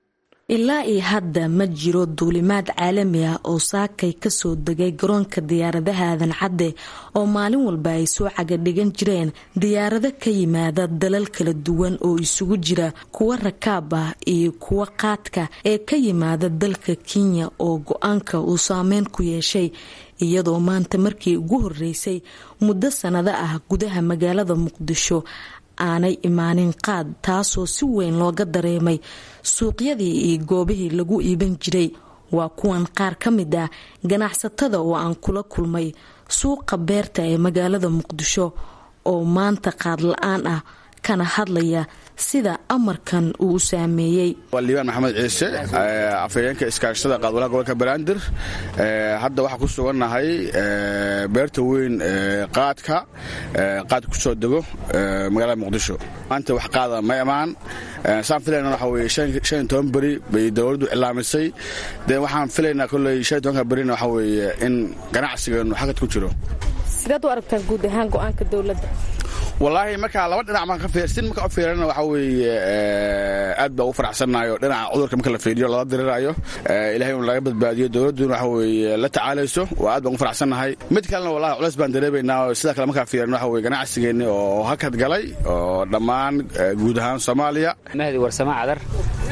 ilaa iyo hadda ma jiro duulimaad caalami ah oo saakay kasoo degay garoonka diyaaradaha aadan cadde oo maalin walba ay soo cagadhigan jireen diyaarado ka yimaada dalal kala duwan oo isugu jira kuwa rakaab ah iyo kuwa qaadka ee ka yimaada dalka kenya oo go-aanka uu saameyn ku yeeshay iyadoo maanta markii ugu horeysay muddo sanado ah gudaha magaalada muqdisho aanay imaanin qaad taasoo si weyn looga dareemay suuqyadii iyo goobihii lagu iiban jiray waa kuwan qaar ka mid ah ganacsatada oo aan kula kulmay suuqa beerta ee magaalada muqdisho oo maanta qaad la-aan ah kana hadlaya sida amarkan uu u saameeyey waa liibaan maxamed ciise afhayeenka iskaashada qaadwalaha gobolka banaadir hadda waxaa ku sugannahay beerta weyn qaadka qaad ku soo dego magaalada muqdisho maanta wax qaada ma imaan saan filayna waxa weye shan iyo toban beri bay dowladdu cilaamisay dee waxaan filaynaa kolley shan iyo tobanka berina waxa weeye in ganacsigeenu xagad ku jiro sidaad u aragtaan guud ahaan go-aanka dowladda wallaahi markaa laba dhinac maan ka fiirsin marka u fiirana waxa weeye aad baa ugu faraxsannayo dhinaca cudurka marka la fiiriyo lala diriraayo ilahay inu laga badbaadiyo dowladduna waxa weeye la tacaalayso waa aad baan ugu faraxsannahay mid kalena wallahi culays baan dareemaynaa oo sidaa kale markaa fiiran waxa weye ganacsigeenni oo hakad galay oo dhammaan guud ahaan soomaaliya mahdi warsamo cadar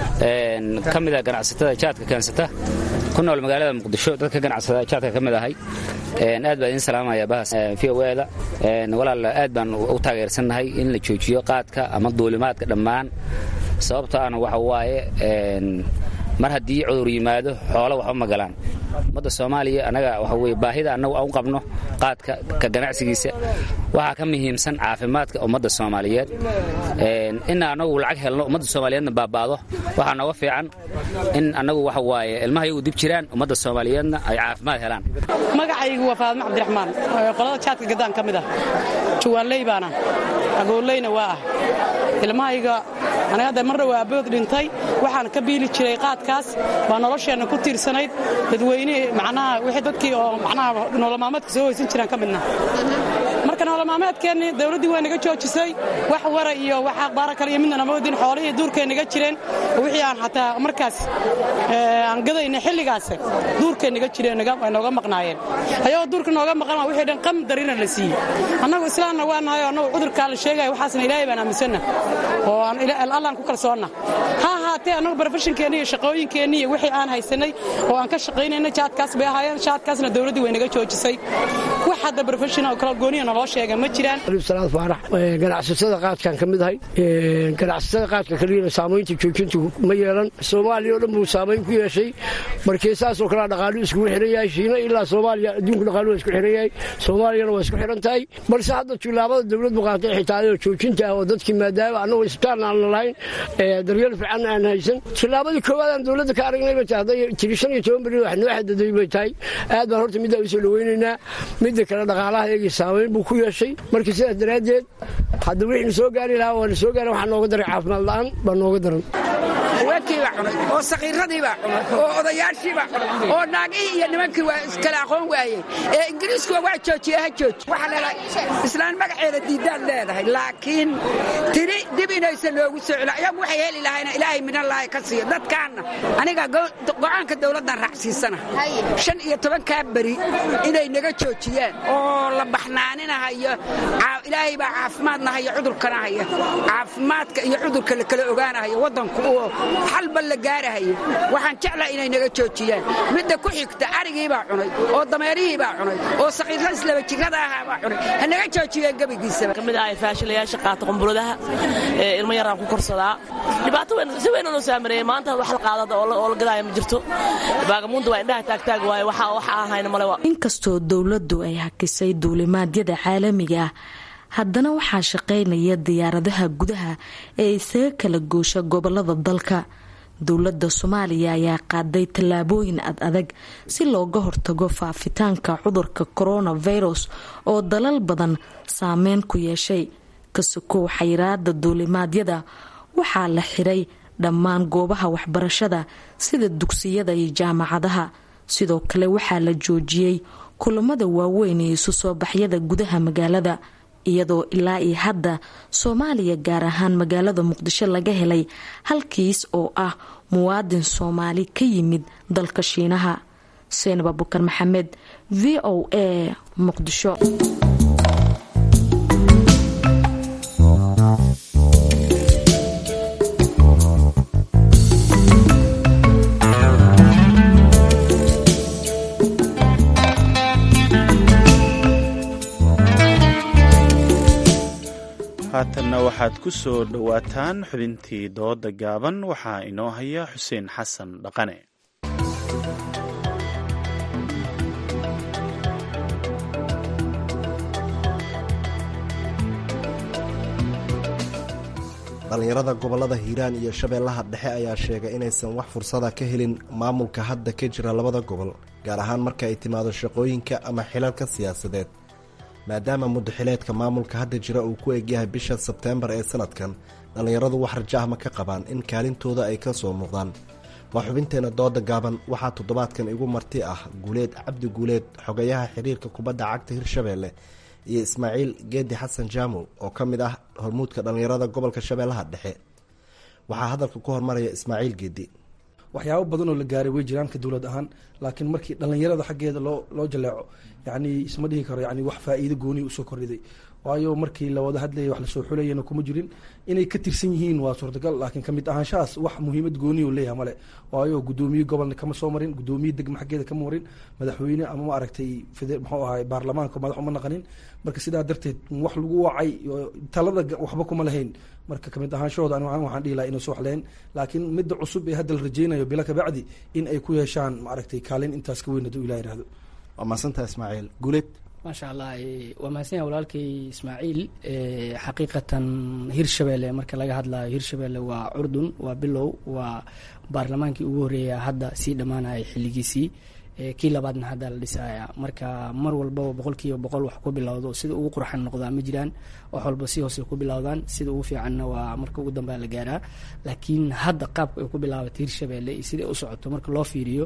ka mid ah ganacsatada jaadka keensata ku nool magaalada muqdisho dadka ganacsada jaadka ka mid ahay aad baan idin salaamaya bahas v o da walaal aad baan u taageersannahay in la joojiyo qaadka ama duulimaadka dhammaan sababto ana waxa waaye mar haddii cudur yimaado xoolo waxba ma galaan ummadda soomaaliya annaga waxa weye baahida annagu aan u qabno qaadka ka ganacsigiisa waxaa ka muhiimsan caafimaadka ummadda soomaaliyeed in annagu lacag helno ummadda soomaaliyeedna baaba'do waxaa nooga fiican in annagu waxa waaye ilmaha iyagu dib jiraan ummadda soomaaliyeedna ay caafimaad helaan magacaygu waa faadmo cabdiraxmaan qolada jaadka gaddaan ka mid ah juwaanley baana agooleyna waa ah ilmahayga aniga hadda marna waa abood dhintay waxaan ka biili jiray qaadkaas baa nolosheenna ku tiirsanayd dadweynihii macnaha wixii dadkii oo macnaha nololmaalmeedka soo hoysan jiraan ka midna marka nololmaalmeedkeenni dawladdii waa naga joojisay wax wara iyo wax akhbaara kale iyo midna nama wadin xoolihii duurkay naga jireen wixii aan xataa markaas aan gadayna xilligaas duurkay naga jireen way nooga maqnaayeen ayagoo duurka nooga maqan wixii dhan qam darina la siiyey annagu islaamna waa nahay oo annagu cudurkaa la sheegaya waxaasna ilaahay baan aaminsanna oo allaan ku kalsoonna ha ahaatee annagu barofeshinkeenni iyo shaqooyinkeenni iyo wixii aan haysanay oo aan ka shaqaynayna jaadkaas bay ahaayeen jaadkaasna dawladdii way naga joojisay wax hadda barofeshina oo kala gooniya naloo sheega ma jiraan salaad faarax ganacsatada qaadkan ka mid ahay ganacsatada qaadka kaliyana saamaynta joojintu ma yeelan soomaaliya oo dhan buu saamayn ku yeeshay markii saasoo kalea dhaqaalu iskugu xihan yahay shiina ilaa soomaaliya adduunku dhaqaalu waa isku xihan yahay soomaaliyana waa isku xihan tahay balse hadda tilaabada dawladdu qaatay xitaayoo joojinta ah oo dadkii maadaama annagu isbitaalna aan lahayn daryeel fiican aan haysan tilaabadii koowaad aan dawladda ka aragnay bay tahay hadday tiri shan iyo toban beri wax noo xadaday bay tahay aad baan horta middaa usoo dhawaynaynaa midda kale dhaqaalaha iyagii saamayn buu ku yeeshay marka sidaas daraaddeed hadda wixii na soo gaari lahaa waa na soo gaari waxaa nooga daray caafimaad la'aan baa nooga daran haweenkii baa cunay oo sakiiradii baa cunay oo odayaashii baa cunay oo naagihii iyo nimankii waa iskala aqoon waayey ee ingiriiskuwa waa joojiye ha jooji waxaa leedahay islaan magaceeda diidaad leedahay laakiin tiri dib inaysan loogu soo celin ayagu waxay heli lahayna ilaahay minallaahi ka siiyo dadkaanna aniga go'aanka dawladdan raacsiisana shan iyo tobankaa beri inay naga joojiyaan oo la baxnaaninahayo ilaahay baa caafimaadna haya cudurkana haya caafimaadka iyo cudurka la kala ogaanahayo waddanku oo xalba la gaarahayo waxaan jeclaa inay naga joojiyaan midda ku xigta arigii baa cunay oo dameerihii baa cunay oo sakiirada islaba jirada ahaa baa cunay ha naga joojiyeen gebigiisaba kamid ah faashilayaasha qaata qumbuladaha ee ilmo yaraan ku korsadaa dhibaato si weyn noo saamareeyey maanta wax la qaadada oo la gadaaya ma jirto baagamuunda waa indhaha taagtaag waaye waxa waxa ahayna male inkastoo dowladdu ay hakisay duulimaadyada caalamiga ah haddana waxaa shaqaynaya diyaaradaha gudaha ee isaga kala goosha gobolada dalka dowladda soomaaliya ayaa qaaday tallaabooyin ad adag si looga hortago faafitaanka cudurka coronavirus oo dalal badan saameyn ku yeeshay kasokow xayiraada duulimaadyada waxaa la xiray dhammaan goobaha waxbarashada sida dugsiyada iyo jaamacadaha sidoo kale waxaa la joojiyey kulamada waaweyn iyo isu soo baxyada gudaha magaalada iyadoo ilaa iyo hadda soomaaliya gaar ahaan magaalada muqdisho laga helay hal kiis oo ah muwaadin soomaali ka yimid dalka shiinaha seenab abukar maxamed v o a muqdisho haatanna waxaad ku soo dhowaataan xubintii dooda gaaban waxaa inoo haya xuseen xasan dhaqane dhallinyarada gobollada hiiraan iyo shabeellaha dhexe ayaa sheegay inaysan wax fursada ka helin maamulka hadda ka jira labada gobol gaar ahaan marka ay timaado shaqooyinka ama xilalka siyaasadeed maadaama muddaxileedka maamulka hadda jira uu ku egyahay bisha sebteembar ee sanadkan dhallinyaradu wax rajahma ka qabaan in kaalintooda ay ka soo muuqdaan waa xubinteenna dooda gaaban waxaa toddobaadkan igu marti ah guuleed cabdi guuleed xogayaha xiriirka kubadda cagta hirshabeelle iyo ismaaciil geedi xasan jaamow oo ka mid ah hormuudka dhallinyarada gobolka shabeellaha dhexe waxaa hadalka ku hormaraya ismaaciil geedi waxyaabo badan oo la gaaray way jiraan ka dowlad ahaan laakiin markii dhallinyarada xaggeeda loo loo jaleeco yacni isma dhihi karo yani wax faa'iido gooni usoo kordhiday waayo markii la wada hadlayay wax lasoo xulayana kuma jirin inay ka tirsan yihiin waa suurtagal laakiin kamid ahaanshahaas wax muhiimad gooni u leeyahay male waayo guddoomiye gobolna kama soo marin guddoomiye degma xaggeeda kama marin madaxweyne ama ma aragtay muxuu ahay baarlamaanka madax uma naqanin marka sidaa darteed wax lagu wacay talada waxba kuma lahayn marka kamid ahaanshahooda ani waxaan dhihi laha inay soo waxleen laakiin midda cusub ee hadda la rajeynayo bila kabacdi in ay ku yeeshaan maaragtay kaalin intaas ka weyn hadduu ilah yihahdo waa mahadsantaha ismaaciil guuleed maasha allah waa mahadsan yaha walaalkay ismaaciil xaqiiqatan hirshabelle marka laga hadlayo hirshabelle waa curdun waa bilow waa baarlamaankii ugu horreeya hadda sii dhammaanaya xilligiisii kii labaadna hadda la dhisaya marka mar walbaba boqol kiiba boqol wax ku bilowdo sida ugu qurxan noqdaa ma jiraan wax walba si hoose ku bilowdaan sida ugu fiicanna waa marka ugu dambea la gaaraa laakiin hadda qaabka ay ku bilaabatay hirshabelle iyo sida ay u socoto marka loo fiiriyo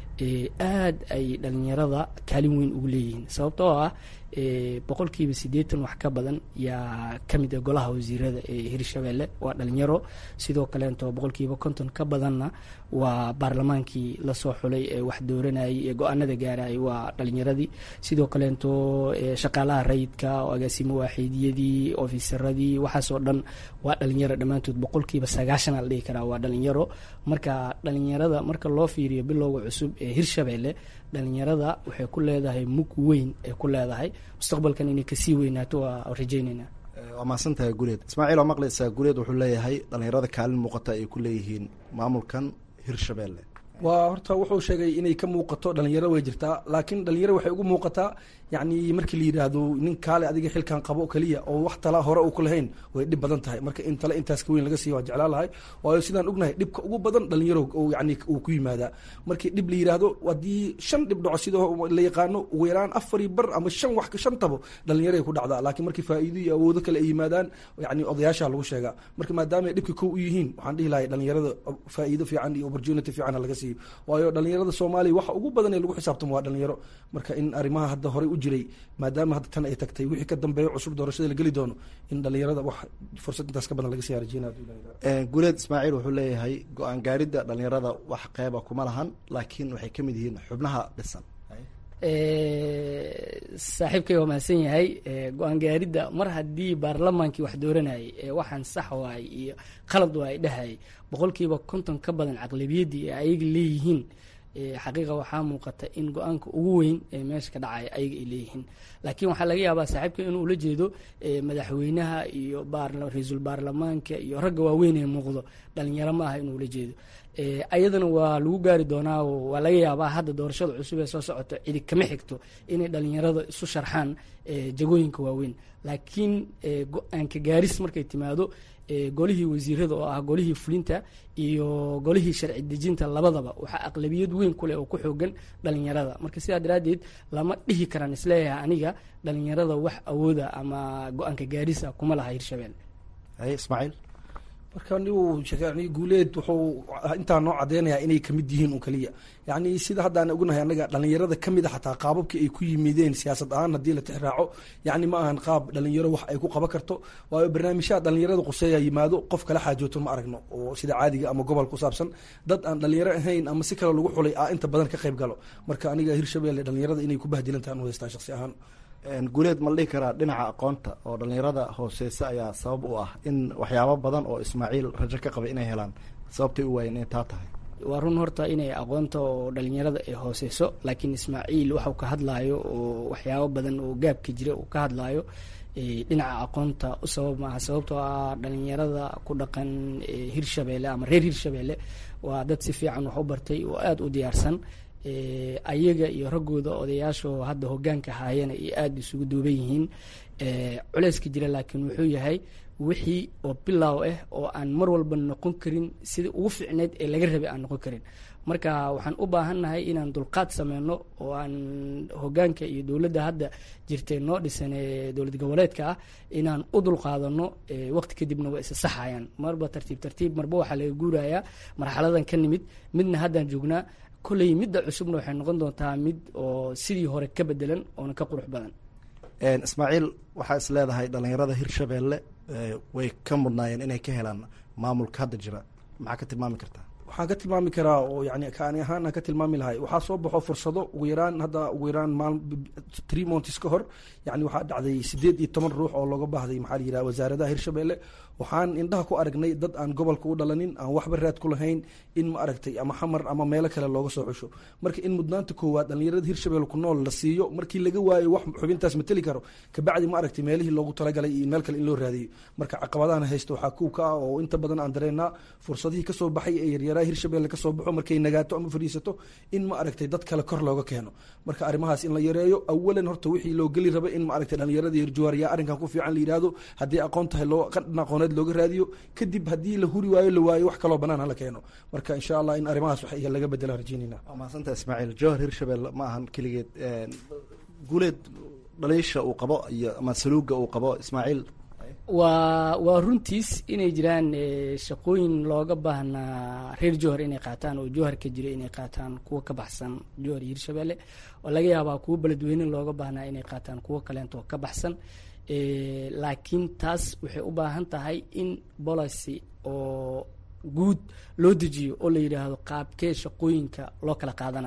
aad ay dhalinyarada kaalin weyn ugu leeyihiin sababtoo ah boqolkiiba siddeetan wax ka badan yaa ka mid ah golaha wasiirada ee hirshabelle waa dhalinyaro sidoo kaleeto boqolkiiba konton ka badanna waa baarlamaankii lasoo xulay ee wax dooranayay ee go-aanada gaarayay waa dhalinyaradii sidoo kaleeto shaqaalaha rayidka agaasimo waaxiidiyadii ofisaradii waxaasoo dhan waa dhalinyaro dhammaantood boqolkiiba sagaashan la dhihi karaa waa dhalinyaro marka dhalinyarada marka loo fiiriyo bilowga cusub ee hirshabelle dhalinyarada waxay ku leedahay mug weyn ay ku leedahay mustaqbalkan inay kasii weynaato waa rajayneynaa waa mahadsantahay guuleed ismaaciil oo maqlaysaa guuleed wuxuu leeyahay dhallinyarada kaalin muuqata ay ku leeyihiin maamulkan hirshabelle waa horta wuxuu sheegay inay ka muuqato dhalinyaro way jirtaa laakiin dhalinyaro waxay ugu muuqataa yacni markii la yidhaahdo nin kaale adiga xilkan qabo keliya oo wax tala hore uu ku lahayn way dhib badan tahay marka in tale intaas ka weyn laga siiya waa jeclaan lahay waayo sidaan ognahay dhibka ugu badan dhalinyaro yani uu ku yimaadaa markii dhib la yidhaahdo haddii shan dhib dhaco sida la yaqaano ugu yaraan afari bar ama shan wax shan tabo dhalinyaray ku dhacdaa laakiin markii faa'iido iyo awoodo kale ay yimaadaan yani odayaasha lagu sheegaa marka maadaama ay dhibka kow u yihiin waxaan dhihi lahay dhalinyarada faa'iido fiican iyo opportunity fiican laga siiyo waayo dhalinyarada soomaaliya waxa ugu badan ee lagu xisaabtamo waa dhalinyaro marka in arrimaha hadda horey u jiray maadaama hadda tan ay tagtay wixii ka dambeeyo cusub doorashada la geli doono in dhalinyarada wax fursad intaas ka badan laga sii rajeynayo guuleed ismaaciil wuxuu leeyahay go-aan gaaridda dhalinyarada wax qeyba kuma lahan laakiin waxay ka mid yihiin xubnaha dhisan saaxiibkay waa mahadsan yahay go-aan gaaridda mar haddii baarlamaankii wax dooranayay ee waxaan sax waay iyo qalad waa ay dhahayay boqolkiiba konton ka badan caqlabiyaddii ee ayaga leeyihiin xaqiiqa waxaa muuqata in go-aanka ugu weyn ee meesha ka dhacaya ayaga ay leeyihiin laakiin waxaa laga yaabaa saaxiibka inuu ula jeedo madaxweynaha iyo ra-iisul baarlamaanka iyo ragga waaweyn ee muuqdo dhalinyaro ma aha inuu ula jeedo ayadana waa lagu gaari doonaa oo waa laga yaabaa hadda doorashada cusub ee soo socota cidi kama xigto inay dhalinyarada isu sharxaan jagooyinka waaweyn laakiin go-aanka gaaris markay timaado golihii wasiirada oo ah golihii fulinta iyo golihii sharci dejinta labadaba waxaa aqlabiyad weyn kuleh oo ku xoogan dhalinyarada marka sidaa daraaddeed lama dhihi karaan isleeyahay aniga dhalinyarada wax awooda ama go-aanka gaarisa kuma laha hirshabelle ismaaciil marka ni guuleed wuxuu intaa noo cadeynayaa inay kamid yihiin un keliya yani sida haddaan ognahay anaga dhalinyarada kamid a xataa qaababkii ay ku yimideen siyaasad ahaan haddii la tixraaco yani ma ahan qaab dhalinyaro wax ay ku qaban karto waayo barnaamijyaha dhalinyarada quseeya yimaado qof kala xaajooto ma aragno oo sida caadiga ama gobol ku saabsan dad aan dhalinyaro ahayn ama si kale lagu xulay a inta badan ka qayb galo marka aniga hirshabelle dhalinyarada inay ku bahdilantahan u haystaa shaqsi ahaan guuleed ma la dhihi karaa dhinaca aqoonta oo dhalinyarada hooseysa ayaa sabab u ah in waxyaabo badan oo ismaaciil rajo ka qabay inay helaan sababtay u waayeen inay taa tahay waa run horta inay aqoonta oo dhalinyarada ay hooseyso laakiin ismaaciil waxuu ka hadlaayo oo waxyaabo badan oo gaabka jira uu ka hadlaayo dhinaca aqoonta u sabab maaha sababtoo ah dhalinyarada ku dhaqan hirshabelle ama reer hirshabelle waa dad si fiican wax u bartay oo aada u diyaarsan ayaga iyo raggooda odayaashoo hadda hogaanka haayana iyo aada isugu duuban yihiin culeyska jira laakiin wuxuu yahay wixii oo bilaaw ah oo aan mar walba noqon karin sidai ugu fiicneyd ee laga rabay aan noqon karin marka waxaan u baahannahay inaan dulqaad sameyno oo aan hogaanka iyo dowladda hadda jirtay noo dhisan ee dowlad goboleedka ah inaan u dulqaadano waqti kadibna waa isa saxayaan marba tartiib tartiib marba waxaa laga guurayaa marxaladan ka nimid midna haddaan joognaa kolley midda cusubna waxay noqon doontaa mid oo sidii hore ka bedelan oona ka qurux badan ismaaciil waxaa is leedahay dhalinyarada hirshabelle way ka mudnaayeen inay ka helaan maamulka hadda jira maxaa ka tilmaami kartaa waxaan ka tilmaami karaa oo yani kaani ahaan aan ka tilmaami lahay waxaa soo baxo fursado ugu yaraan hadda ugu yaraan maal tree montis ka hor yani waxaa dhacday sideed iyo toban ruux oo looga baahday maxaa la yidhaha wasaaradaha hirshabelle waxaan indhaha ku aragnay dad aan gobolka u dhalanin aan waxba raad ku lahayn in ma aragtay ama xamar ama meelo kale looga soo xusho marka in mudnaanta koowaad dhalinyarada hirshabelle ku nool la siiyo markii laga waayo wax xubintaas mateli karo kabacdi ma aragtay meelihii loogu talagalay iyo meel kale in loo raadiyo marka caqabadahan haysta waxaa kuw ka ah oo inta badan aan dareennaa fursadihii kasoo baxay ee yaryaraha hirshabelle kasoo baxo markay nagaato ama fadhiisato in ma aragtay dad kale kor looga keeno marka arrimahaas in la yareeyo awalan horta wixii loo geli raba in ma aragtay dhalinyarada hirjuwaar yaa arrinkan ku fiican la yidhaahdo haddii aqoon tahay loo qadhan aqooneed looga raadiyo kadib haddii la huri waayo la waayo wax kaloo banaan hala keeno marka insha allah in arrimahaas wax laga bedelaan rajeynayna waa mahadsantaa ismaaciil jowhar hirshabelle ma ahan keligeed guuleed dhaliisha uu qabo iyo ama saluuga uu qabo ismaaciil waa waa runtiis inay jiraan shaqooyin looga baahnaa reer jowhar inay qaataan oo jowhar ka jira inay qaataan kuwa ka baxsan jowhar iyo hirshabelle oo laga yaabaa kuwo beledweyne looga baahnaa inay qaataan kuwo kaleento ka baxsan laakiin taas waxay u baahan tahay in policy oo guud loo dejiyo oo la yidhaahdo qaabkee shaqooyinka loo kala qaadana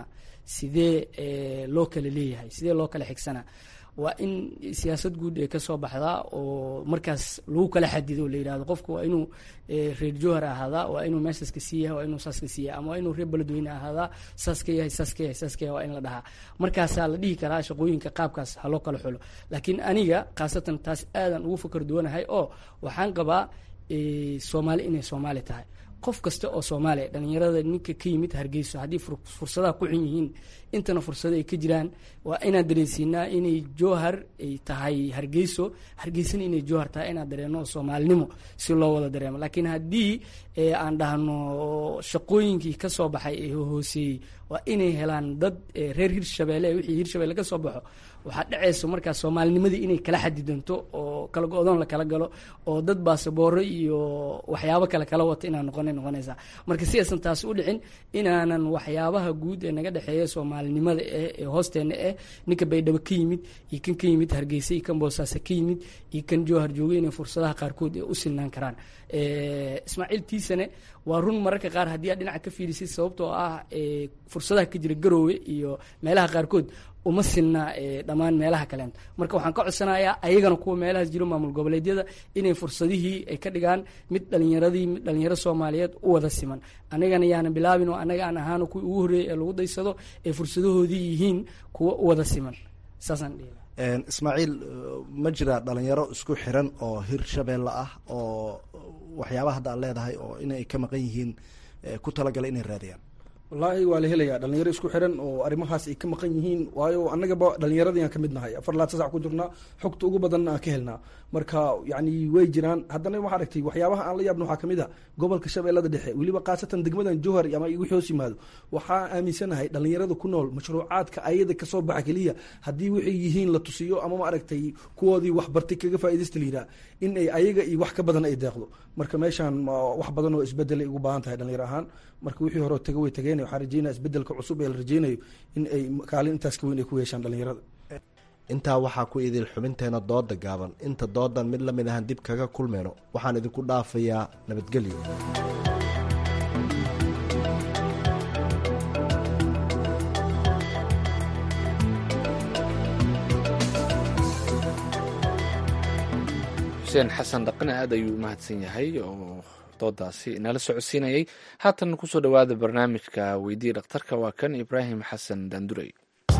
sidee loo kala leeyahay sidee loo kala xigsana waa in siyaasad guud ee kasoo baxdaa oo markaas lagu kala xadido o la yidhahdo qofku waa inuu reer jowhar ahaadaa waa inuu meeshaas ka sii yahay waa inuu saas ka sii yahay ama waa inuu reer beledweyne ahaadaa saas ka yahay saas ka yahay saas ka yahay waa in la dhahaa markaasaa la dhihi karaa shaqooyinka qaabkaas ha loo kala xulo laakiin aniga khaasatan taas aadan ugu fakar duwanahay oo waxaan qabaa soomaali inay soomaali tahay qof kasta oo soomaaliya dhalinyarada ninka ka yimid hargeyso haddii fursadaha ku xun yihiin intana fursado ay ka jiraan waa inaan dareensiinaa inay jowhar ay tahay hargeyso hargeysana inay jowhar tahay inaan dareeno soomaalinimo si loo wada dareemo laakiin haddii aan dhahno shaqooyinkii ka soo baxay ee hooseeyey waa inay helaan dad reer hirshabelle wixii hirshabelle ka soo baxo waxaa dhacayso markaas soomaalinimadii inay kala xadidanto oo kala go-doon la kala galo oo dad baasabooro iyo waxyaabo kale kala wato inaan noqona noqonaysaa marka si aysan taasi u dhicin inaanan waxyaabaha guud ee naga dhexeeya soomaalinimada eh ee hoosteena eh ninka baydhabo ka yimid iyo kan ka yimid hargeysa iyo kan boosaaso ka yimid iyo kan jowhar jooga inay fursadaha qaarkood ay u sinaan karaan ismaaciil tiisane waa run mararka qaar haddii aad dhinaca ka fiirisid sababtoo ah fursadaha ka jira garoowe iyo meelaha qaarkood uma sinna dhammaan meelaha kaleento marka waxaan ka codsanayaa ayagana kuwa meelahaas jiro maamul goboleedyada inay fursadihii ay ka dhigaan mid dhalinyaradii mid dhalinyaro soomaaliyeed u wada siman anagana yaana bilaabin oo anaga aan ahaano kuwii ugu horreeyay ee lagu daysado ay fursadahoodii yihiin kuwa u wada siman saasaan dhihi ismaaciil ma jira dhalinyaro isku xiran oo hirshabelle ah oo waxyaabaha hadda aad leedahay oo inay ka maqan yihiin ku talagalay inay raadiyaan wallaahi waa la helayaa dhalinyaro isku xiran oo arrimahaas ay ka maqan yihiin waayo annagaba dhalinyaradii ka mid nahay afar laad sasac ku jirnaa xogta ugu badanna aan ka helnaa marka yani way jiraan haddana waxaa aragtay waxyaabaha aan la yaabna waxaa kamid a gobolka shabeellada dhexe weliba khaasatan degmadan jowhar ama wixii hoos yimaado waxaa aaminsanahay dhalinyarada ku nool mashruucaadka ayada kasoo baxa keliya haddii waxay yihiin la tusiyo ama ma aragtay kuwoodii waxbartay kaga faaidaysta la yidhaha in ay ayaga iyo wax ka badan ay deeqdo marka meeshaan wax badan oo isbedelay ugu baahan tahay dhalinyaro ahaan marka wixii hore taga way tageen waxaan rajeynaya isbedelka cusub ee la rajeynayo in ay kaalin intaas ka weyn ay ku yeeshaan dhalinyarada intaa waxaa ku idil xubinteena dooda gaaban inta doodan mid la mid ahan dib kaga kulmayno waxaan idinku dhaafayaa nabadgelyo xuseen xasan dhaqane aad ayuu u mahadsan yahay oo doodaasi inala socodsiinayay haatan kusoo dhowaada barnaamijka weydii dhakhtarka waa kan ibraahim xasan daandurey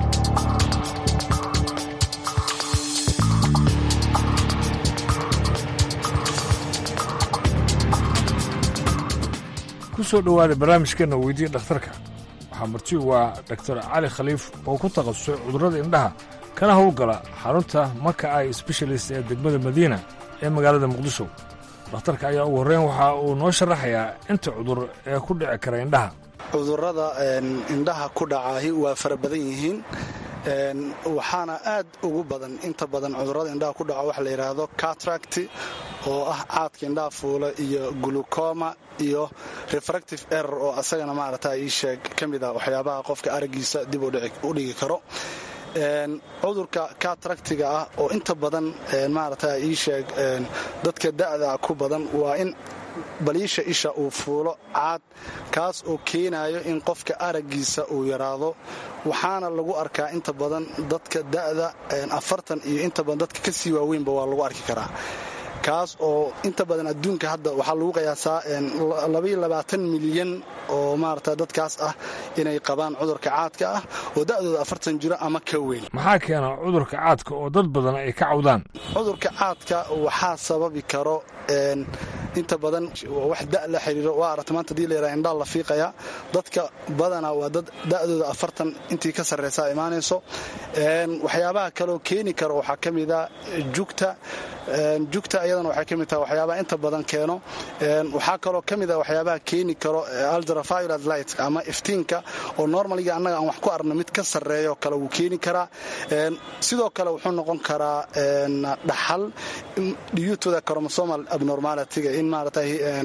kusoo dhowaada barnaamijkeenna weydii dhakhtarka waxaa marti waa doctor cali khaliif oo ku takhasusay cudurrada indhaha kana howlgala xarunta maka ai sbeshalist ee degmada madiina ee magaalada muqdisho dhakhtarka ayaa ugu horreyn waxa uu noo sharaxayaa inta cudur ee ku dhici kara indhaha cudurrada indhaha ku dhacaahi waa fara badan yihiin waxaana aad ugu badan inta badan cudurrada indhaha ku dhaco waxa la yidhaahdo catract oo ah caadka indhaha fuula iyo glucoma iyo refractive error oo asagana maarata ii sheeg ka mid ah waxyaabaha qofka araggiisa dib u dhigi karo cudurka katractiga ah oo inta badan maarata ii sheeg dadka da'da ku badan waa in baliisha isha uu fuulo caad kaas oo keenayo in qofka araggiisa uu yaraado waxaana lagu arkaa inta badan dadka da'da afartan iyo inta badan dadka ka sii waaweynba waa lagu arki karaa kaas oo inta badan adduunka hadda waxaa lagu qiyaasaa milyan oo maarata dadkaas ah inay qabaan cudurka caadka ah oo da'dooda afartan jiro ama ka weyn maxaa keena cudurka caadka oo dad badan ay ka cawdaan cudurka caadka waxaa sababi karo inta badan wax da la xiriiro waa aragta maanta hadii layidhaha indhaa la fiiqaya dadka badana waa dad da'dooda afartan intii ka sarraysaa imaanayso waxyaabaha kaloo keeni karo waxaa ka mida jugta jugta iyadana waxay ka mid tahay waxyaabaha inta badan keeno waxaa kaloo ka mid a waxyaabaha keeni karo aldraviolad light ama iftiinka oo normaliga annaga aan wax ku arno mid ka sarreeyo kale wuu keeni karaa sidoo kale wuxuu noqon karaa dhaxal dhiyuutoda chromosomal abnormalityga in maarata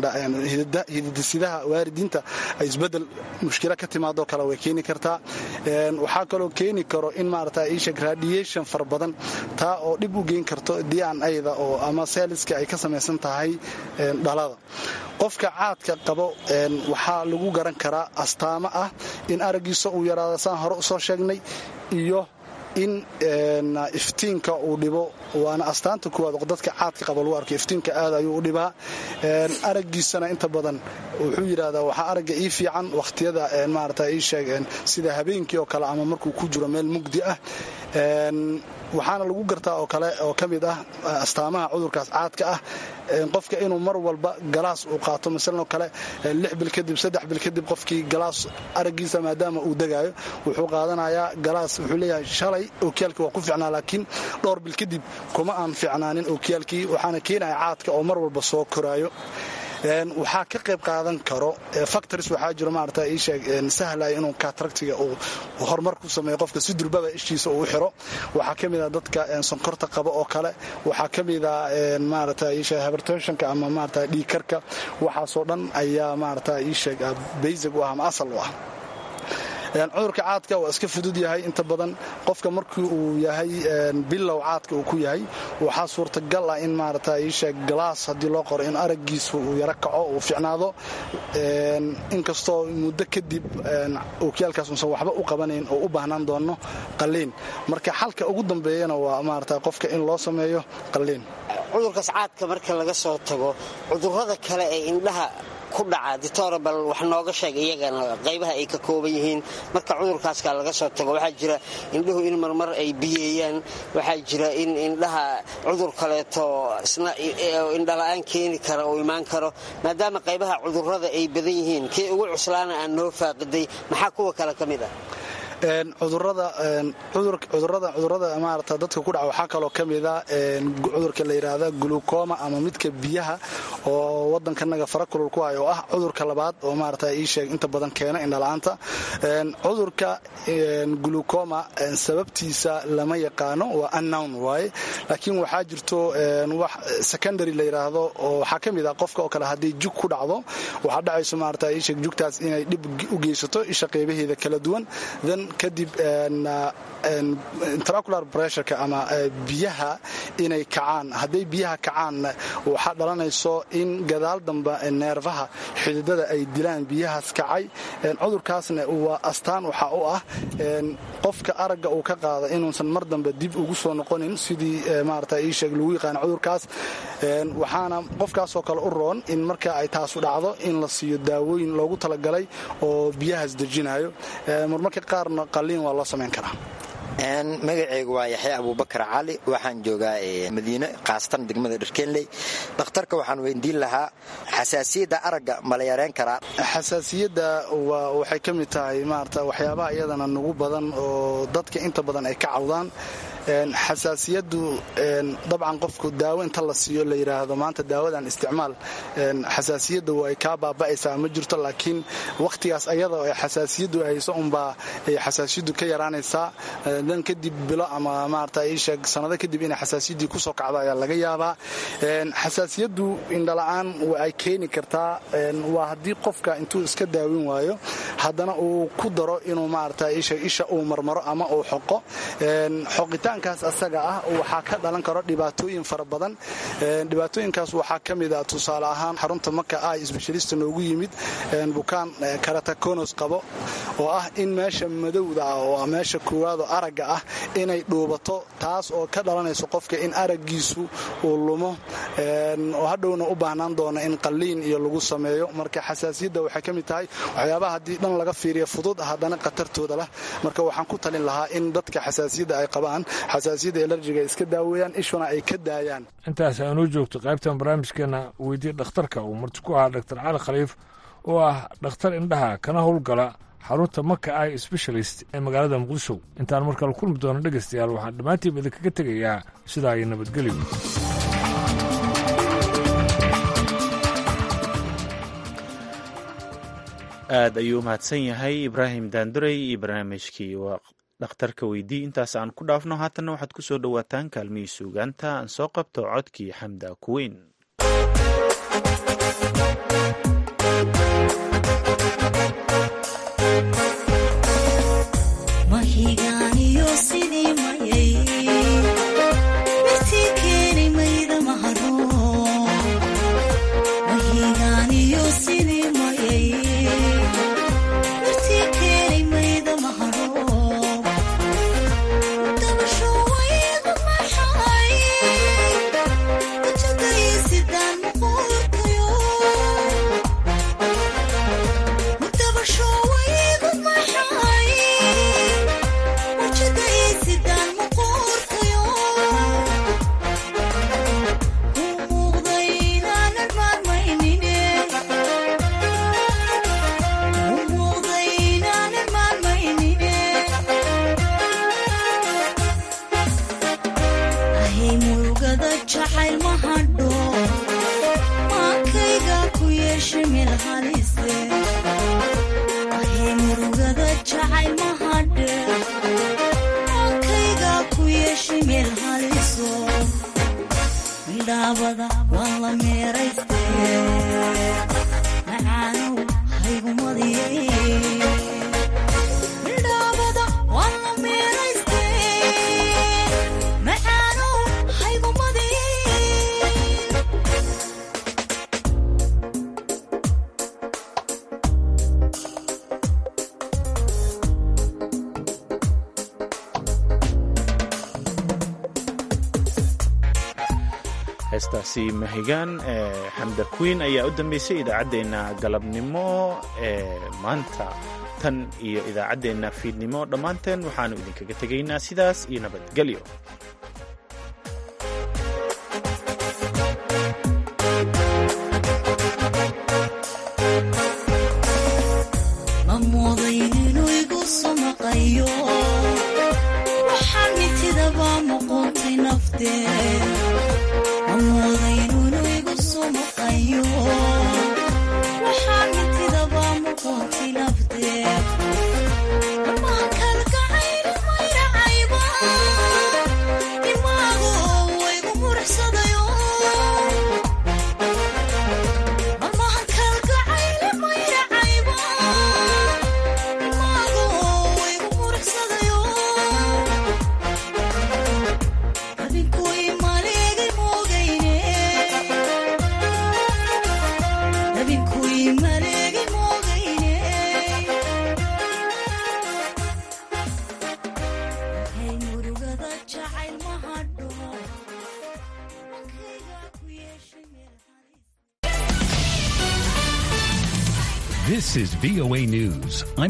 hididasidaha waaridiinta ay isbedel mushkila ka timaadoo kale way keeni kartaa waxaa kaloo keeni karo in maarata isheg radiation fara badan taa oo dhib u geyn karto dnada oo ama seeliska ay ka samaysan tahay dhalada qofka caadka qabo waxaa lagu garan karaa astaamo ah in araggiisa uu yaraado saan hore usoo sheegnay iyo in iftiinka uu dhibo waana astaanta kuwaad dadka caadka qaba lagu arko iftiinka aad ayuu u dhibaa araggiisana inta badan wuxuu yidhahdaa waxaa aragga ii fiican wakhtiyada maarata ii sheeg sida habeenkii oo kale ama markuu ku jiro meel mugdi ah waxaana lagu gartaa oo kale oo ka mid ah astaamaha cudurkaas caadka ah qofka inuu mar walba galaas uu qaato masalan oo kale lix bil kadib saddex bil kadib qofkii galaas araggiisa maadaama uu degaayo wuxuu qaadanayaa galaas wuxuu leeyahay shalay ookiyaalkii waa ku ficnaa laakiin dhowr bil kadib kuma aan ficnaanin ookiyaalkii waxaana keenaya caadka oo mar walba soo koraayo waxaa ka qayb qaadan karo factories waxaa jiro maarata ii sheeg sahlaya inuu kataractiga uu horumar ku sameeyo qofka si durbaba ishiisa uu xiro waxaa ka mid a dadka sonkorta qaba oo kale waxaa ka mid a maarata ii sheeg hypertensionka ama maarata dhiigkarka waxaasoo dhan ayaa maarata ii sheeg basic u ah ama asal u ah cudurka caadka waa iska fudud yahay inta badan qofka markii uu yahay bilow caadka uu ku yahay waxaa suurtagal ah in maarata iisheeg galaas haddii loo qoro in araggiisu uu yaro kaco uu ficnaado inkastoo muddo kadib ookiyaalkaas uusan waxba u qabanayn oo u baahnaan doono qalliin marka xalka ugu dambeeyana waa maarata qofka in loo sameeyo qalliin cudurkaas caadka marka laga soo tago cudurrada kale ee indhaha ku dhaca ditorabal wax nooga sheeg iyagana qaybaha ay ka kooban yihiin marka cudurkaaska laga soo tago waxaa jira indhuhu in marmar ay biyeeyaan waxaa jira in indhaha cudur kaleeto isna indhala-aan keeni kara oo imaan karo maadaama qaybaha cudurrada ay badan yihiin kii ugu cuslaana aan noo faaqiday maxaa kuwa kale ka mid ah cudurada cudurada maarata dadka ku dhaca waxaa kaloo ka mida cudurka la yidhaahda glucoma ama midka biyaha oo wadankanaga farakulul ku hay oo ah cudurka labaad oo maarata ii sheeg inta badan keena indhala-aanta cudurka glucoma sababtiisa lama yaqaano waa unnown waaye laakiin waxaa jirto wax secondary la yidhaahdo oo waxaa ka mid ah qofka oo kale haddii jug ku dhacdo waxaa dhacayso maarata ii sheeg jugtaas inay dhib u geysato isha qeybaheeda kala duwan then kadib intracular pressureka ama biyaha inay kacaan hadday biyaha kacaanna waxaa dhalanayso in gadaal damba neerfaha xididada ay dilaan biyahaas kacay cudurkaasna waa astaan waxaa u ah qofka aragga uu ka qaada inuusan mar dambe dib ugu soo noqonin sidii maarata ii sheeg lagu yaqaana cudurkaas waxaana qofkaasoo kale u roon in marka ay taasu dhacdo in la siiyo daawooyin loogu talagalay oo biyahaas dejinayo marmarka qaarna qalliin waa loo samayn karaa magaceygu waa yaxya abuubakar cali waxaan joogaa madiine khaasatan degmada dharkeenley dhakhtarka waxaan weydiin lahaa xasaasiyadda aragga ma la yareen karaa xasaasiyadda waxay ka mid tahay maarata waxyaabaha iyadana nugu badan oo dadka inta badan ay ka cawdaan xasaasiyaddu dabcan qofku daawo inta la siiyo la yidhaahdo maanta daawadan isticmaal xasaasiyadda way kaa baaba'aysaa ma jirto laakiin wakhtigaas ayada oo xasaasiyaddu hayso unbaa ay xasaasiyaddu ka yaraanaysaa dan kadib bilo ama maarata iisheeg sanado kadib inay xasaasiyaddii kusoo kacdo ayaa laga yaabaa xasaasiyaddu indhala-aan ay keeni kartaa waa haddii qofka intuu iska daawin waayo haddana uu ku daro inuu maarata iisheeg isha uu marmaro ama uu xoqo xoqitaankaas asaga ah waxaa ka dhalan karo dhibaatooyin fara badan dhibaatooyinkaas waxaa ka mid a tusaale ahaan xarunta marka ay sbeshalista noogu yimid bukaan karatakonos qabo oo ah in meesha madowda ah oo meesha koowaado aragga ah inay dhuubato taas oo ka dhalanayso qofka in araggiisu uu lumo oo hadhowna u baahnaan doona in qalliin iyo lagu sameeyo marka xasaasiyadda waxay ka mid tahay waxyaabaha haddii dhan laga fiiriya fudud haddana khatartooda lah marka waxaan ku talin lahaa in dadka xasaasiyadda ay qabaan xasaasiyadda elarjiga ay iska daaweeyaan ishuna ay ka daayaan intaas aanuu joogto qaybtan barnaamijkeena weydiye dhakhtarka uu marti ku ahaa dr cali khaliif oo ah dhakhtar indhaha kana howlgala xarunta maka ai specialist ee magaalada muqdisho intaan markale kulmi doono dhegaystayaal waxaan dhammaantiiba idinkaga tegayaa sidaa iyo nabadgelyo aad ayuu u mahadsan yahay ibraahim daanduray iyo barnaamijkii dhakhtarka weydii intaas aan ku dhaafno haatanna waxaad ku soo dhowaataan kaalmihii suugaanta aan soo qabto codkii xamda kuweyn heestaasi mahigaan ee xamda queen ayaa u dambeysay idaacaddeenna galabnimo ee maanta tan iyo idaacaddeenna fiidnimo dhammaanteen waxaannu idinkaga tegaynaa sidaas iyo nabadgelyo ma mooday inuu igu sumaqayo waxaan mitidaba muquuntay nafteed amooday inuu igu sumaqayo waxaan mitidaba muquuntay nafteed dhammaan kalgacayli mayracayba dimaagu igu murxsadayo dhammaan kalgacayli mayracayba dimaagu igu murxsadayo habeenkui maleegay moogayne habeenkui maleegay moogayne hay murugada jacayl ma hadho This is VOA News. I'm